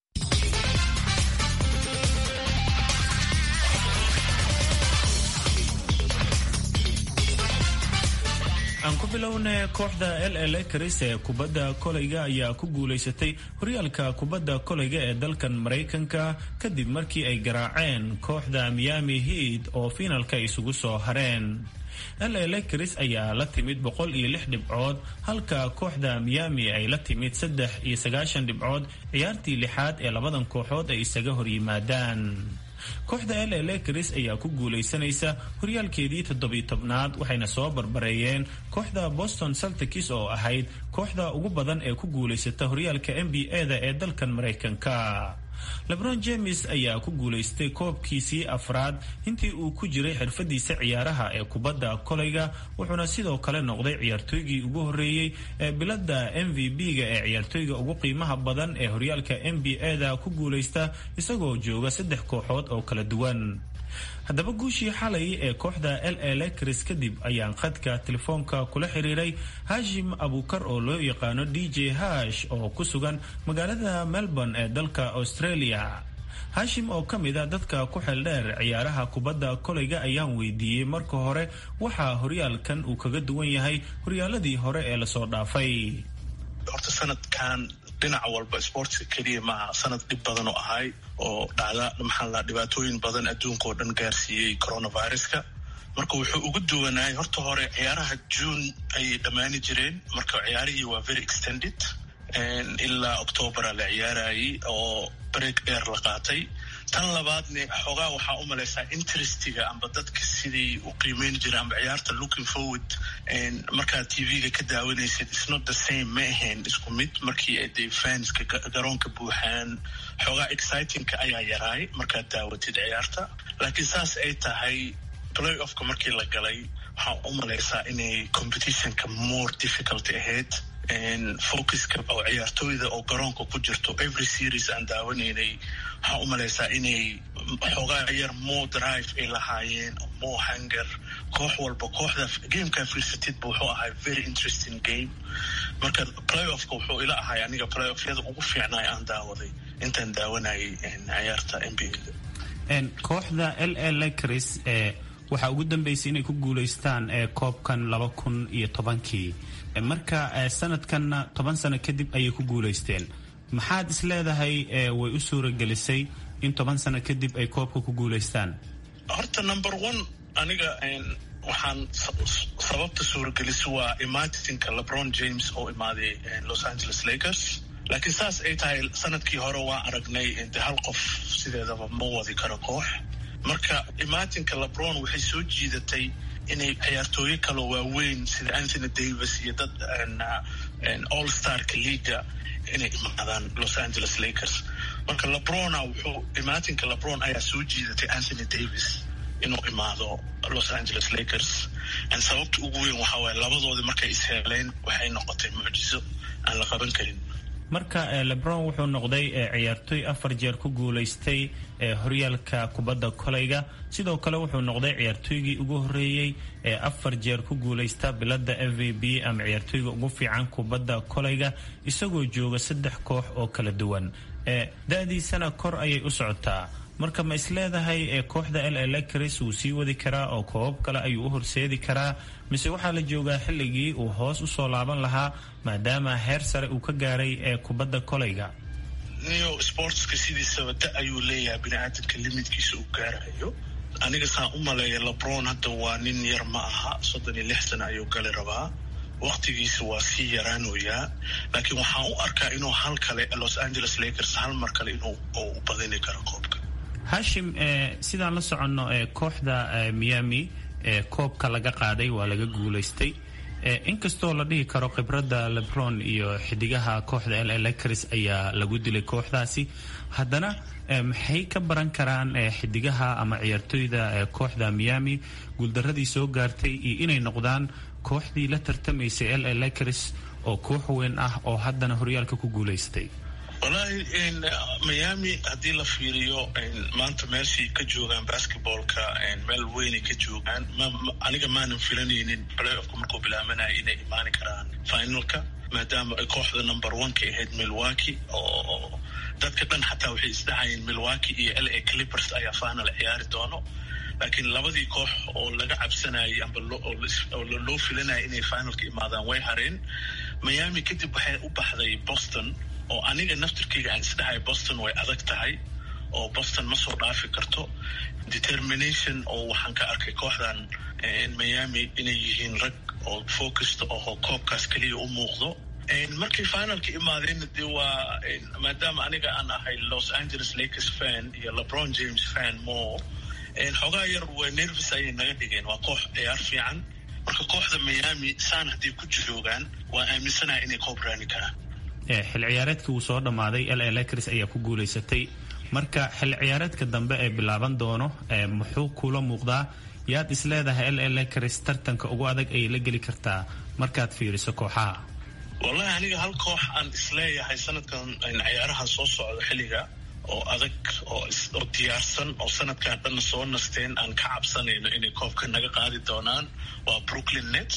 C: aan ku bilowna kooxda l l karis ee kubadda kolayga ayaa ku guulaysatay horyaalka kubadda kolayga ee dalkan maraykanka kadib markii ay garaaceen kooxda miami heat oo fiinalka isugu soo hareen l l karis ayaa la timid boqol iyo lix dhibcood halka kooxda miami ay la timid saddex iyo sagaashan dhibcood ciyaartii lixaad ee labadan kooxood ay isaga horyimaadaan kooxda l l karis ayaa ku guulaysanaysa horyaalkeedii toddobiy tobnaad waxayna soo barbareeyeen kooxda boston saltikis oo ahayd kooxda ugu badan ee ku guulaysata horyaalka n b a da ee dalkan maraykanka lebron james ayaa ku guulaystay koobkiisii afraad intii uu ku jiray xirfadiisa ciyaaraha ee kubadda kolayga wuxuuna sidoo kale noqday ciyaartooygii ugu horreeyey ee bilada m v b-ga ee ciyaartooyga ugu qiimaha badan ee horyaalka n b a da ku guulaysta isagoo jooga saddex kooxood oo kala duwan haddaba guushii xalay ee kooxda l l kris kadib ayaan khadka telefoonka kula xiriiray hashim abukar oo loo yaqaano d j hash oo ku sugan magaalada melbourne ee dalka australia hashim oo ka mid a dadka ku xeeldheer ciyaaraha kubadda kolayga ayaan weydiiyey marka hore waxaa horyaalkan uu kaga duwan yahay horyaaladii hore ee lasoo dhaafay
G: horta sanadkan dhinac walba sportska keliya maaha sanad dhib badan oo ahay oo dhacda maxaa la dhibaatooyin badan adduunka oo dhan gaarsiiyey coronaviruska marka wuxuu ugu duwanaayay horta hore ciyaaraha june ayay dhammaani jireen marka ciyaarihii waa very extended ilaa octobera la ciyaarayay oo break dheer la qaatay tan labaadne xoogaa waxaa u malaysaa interestiga amba dadka sidii u qiimeyn jira amba ciyaarta looking forward markaad tv-ga ka daawanaysid isnot the same ma ahayn isku mid markii ay dee fanska garoonka buuxaan xoogaa excitingka ayaa yaraay markaad daawatid ciyaarta laakiin saas ay tahay play offka markii la galay waxaa u malaysaa inay competitionka more difficult ahayd focuska oo ciyaartooyda oo garoonka ku jirto every series aan daawanaynay waxaa u malaysaa inay xoogaa yar more drive ay lahaayeen more hunger koox walba kooxda gamekaa fiirsatidba wuxuu ahay very interesting game marka playoffka wuxuu ila ahay aniga playoffyada ugu fiicnaay aan daawaday intaan daawanayay ciyaarta n b a
C: kooxda l l cris ee waxaa ugu dambeysay inay ku guulaystaan ee koobkan laba kun iyo tobankii marka sanadkanna toban sano kadib ayay ku guulaysteen maxaad is leedahay way u suuragelisay in toban sano kadib ay koobka ku guulaystaan
G: horta number one aniga waxaan sababta suuragelisa waa imaatinka lebron james oo imaaday los angeles lakers laakiin saas ay tahay sanadkii hore waa aragnay de hal qof sideedaba ma wadi karo koox marka imaatinka lebron waxay soo jiidatay inay ciyaartooyo kaloo waaweyn sida anthony davis iyo dad all starka leaga inay imaadaan los angeles lakers marka lebrona wuxuu imaatinka lebron ayaa soo jiidatay anthony davis inuu imaado los angeles lakers sababta ugu weyn waxaa waaye labadoodii markay isheeleen waxay noqotay mucjiso aan la qaban karin
C: marka lebron wuxuu noqday ciyaartooy afar jeer ku guulaystay horyaalka kubadda kolayga sidoo kale wuxuu noqday ciyaartooygii ugu horeeyey ee afar jeer ku guulaysta bilada f v b ama ciyaartooyga ugu fiican kubadda kolayga isagoo jooga saddex koox oo kala duwan da-diisana kor ayay u socotaa marka ma isleedahay kooxda l l cris wuu sii wadi karaa oo koobab kale ayuu u horseedi karaa mise waxaa la joogaa xilligii uu hoos usoo laaban lahaa maadaama heer sare uu ka gaaray ee kubadda kolayga
G: neo sportska sidiisaba da ayuu leeyahay biniaadamka limitkiisa uu gaarayo aniga saan u maleeya lebron hadda waa nin yar ma aha soddon iyo lix sana ayuu gali rabaa waqtigiisa waa sii yaraanoyaa laakiin waxaan u arkaa inuu hal kale los angeles lakers hal mar kale inuu u badini karo koobka
C: hashim sidaan la soconno kooxda miami koobka laga qaaday waa laga guulaystay inkastoo la dhihi karo khibradda lebron iyo xidigaha kooxda l elecris ayaa lagu dilay kooxdaasi haddana maxay ka baran karaan xidigaha ama ciyaartooyda kooxda miami guuldaradii soo gaartay iyo inay noqdaan kooxdii la tartamaysay l a lakers oo koox weyn ah oo haddana horyaalka ku guulaystay
G: wallaahi miami haddii la fiiriyo maanta meeshay ka joogaan basketballka meel weynay ka joogaan aniga maanan filanaynin playoffka markuu bilaabanaya inay imaani karaan finalka maadaama ay kooxda number one ka ahayd milwaukee oo dadka dhan xataa waxay isdhahayeen milwaukee iyo l a clippers ayaa final ciyaari doono laakiin labadii koox oo laga cabsanayay amba oo loo filanaya inay finalka imaadaan way hareen miami kadib waxay u baxday boston oo aniga naftirkeyga aan isdhahay boston way adag tahay oo boston ma soo dhaafi karto determination oo waxaan ka arkay kooxdan miami inay yihiin rag oo focused oo koobkaas keliya u muuqdo markay finalka imaadeen de waa maadaama aniga aan ahay los angeles lakers fan iyo lebron james fan more xoogaa yar waa nervis ayay naga dhigeen waa koox ciyaar fiican marka kooxda miami saan hadday ku joogaan waa aaminsanaha inay koob raani karaan
C: xil ciyaareedkii uu soo dhammaaday l a lakers ayaa ku guulaysatay marka xil ciyaareedka dambe ee bilaaban doono muxuu kula muuqdaa yaad isleedahay l a lakers tartanka ugu adag ayay la geli kartaa markaad fiiriso kooxaha
G: wallahi aniga hal koox aan isleeyahay sanadkan ciyaarahan soo socda xilliga oo adag oo diyaarsan oo sanadkan dhanna soo nasteen aan ka cabsanayno inay koobka naga qaadi doonaan waa brooklyn nets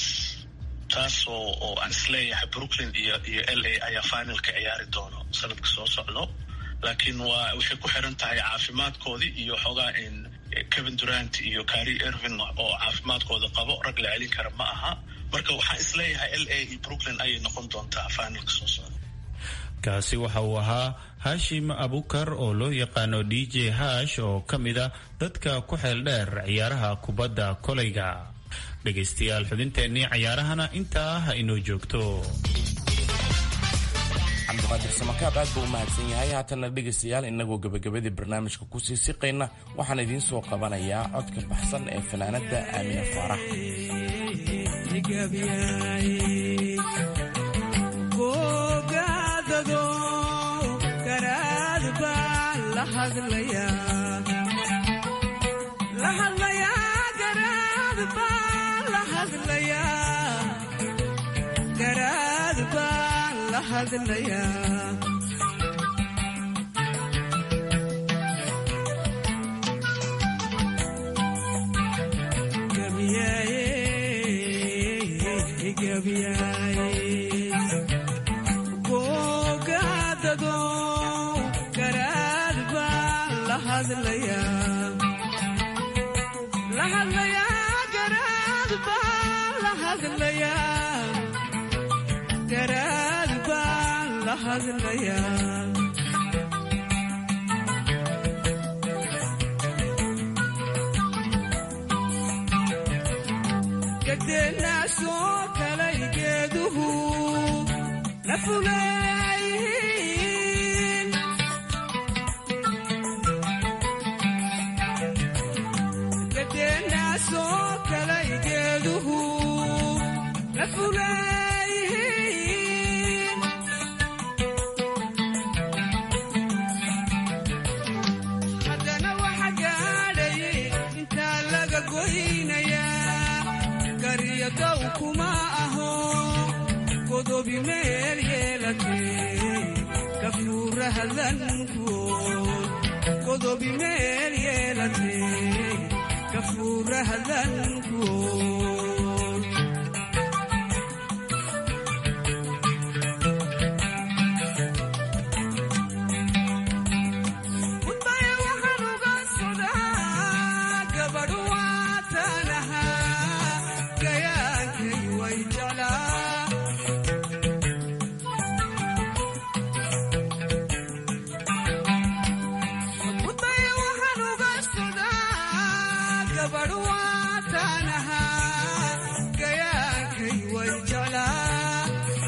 G: taas oo oo aan isleeyahay brooklyn iyo iyo l a ayaa finalka ciyaari doono sanadka soo socdo laakiin waa waxay ku xiran tahay caafimaadkoodii iyo xoogaa in kevin durant iyo cari irvin oo caafimaadkooda qabo rag la celin kara ma aha marka waxaan isleeyahay l a iyo brooklyn ayay noqon doontaa finalka soo socda
C: kaasi waxa uu ahaa hashim abukar oo loo yaqaano d j hash oo ka mid a dadka ku xeel dheer ciyaaraha kubadda kolayga dhegaystayaal xubinteennii cayaarahana intaa ha inoo joogto
U: cabdiqaadir samakaab aad buu u mahadsan yahay haatanna dhegaystayaal innagoo gebagabadii barnaamijka kusii siqayna waxaan idiin soo qabanayaa codka baxsan ee fanaanadda aamine faarax
A: gadeenaasoo kalay geeduhu la fuleeyihiin gadeenaasoo kalay geeduhu la fuleeyihiin haddana waxa gaadhay intaa laga goynayaa garyadow kuma aho godobi meel yeelatee kafuurahadlankood godobi meel yeelatee kafuurahadlankood Mudbaya waxaan uga socdaa gabadh waataan ahaa gayaankay way jeclaa Mudbaya waxaan uga socdaa gabadh waataan ahaa gayaankay way jeclaa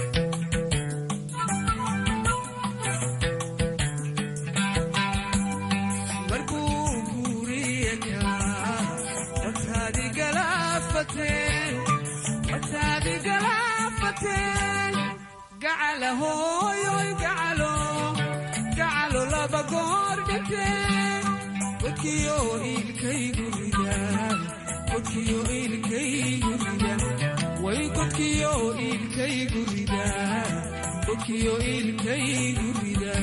A: markuu guuriye kaa wataadi galaafateen wataadi galaafateen gacala hooyoy gacalo gacalo laba goor dhinteen godkiyo ilkaygu ridaan godkiyo ilkaygu ridaan way godkiyo iilkaygu rida godkiyo iilkaygu rida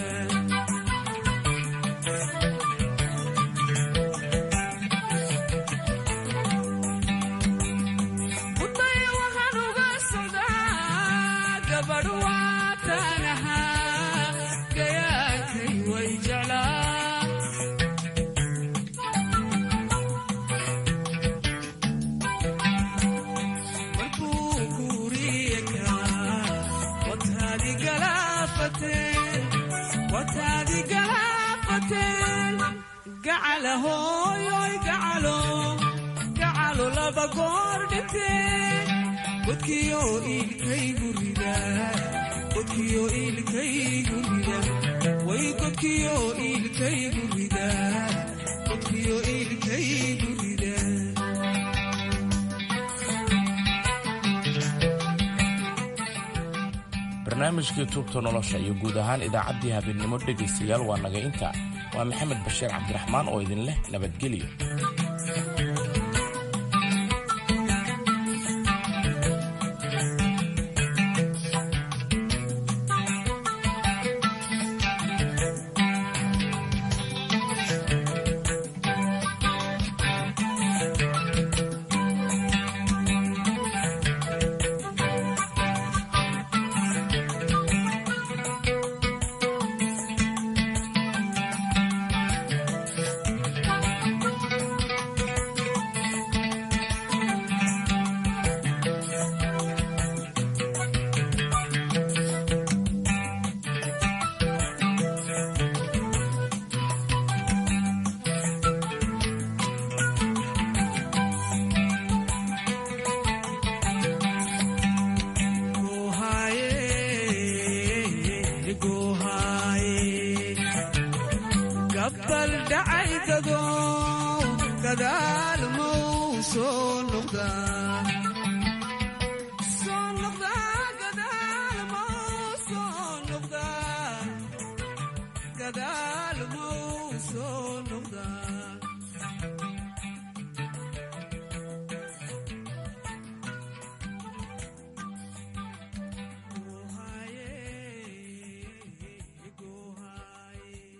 A: mudaya waxaan uga socdaa gabadh waatanaha gayaankay way jeclaa markuu guuriyakaa wataadi galaafateen wataadi galaafateen gacala hooyoy gacalo gacalo laba goor dhinteen godkiyo iilkaygu rida godkiyo iilkaygu rida way godkiyo iilkaygu rida godkiyo iilkaygu rida
U: barnaamijkii tuubta nolosha iyo guud ahaan idaacaddii habeenimo dhegaystayaal waa naga inta waa maxamed bashiir cabdiraxmaan oo idin leh nabadgelyo
A: gabbal dhacay dado gadaal mau soo noqdaa soo noqdaa gadaal mau soo noqdaa gadaal mau soo noqdaa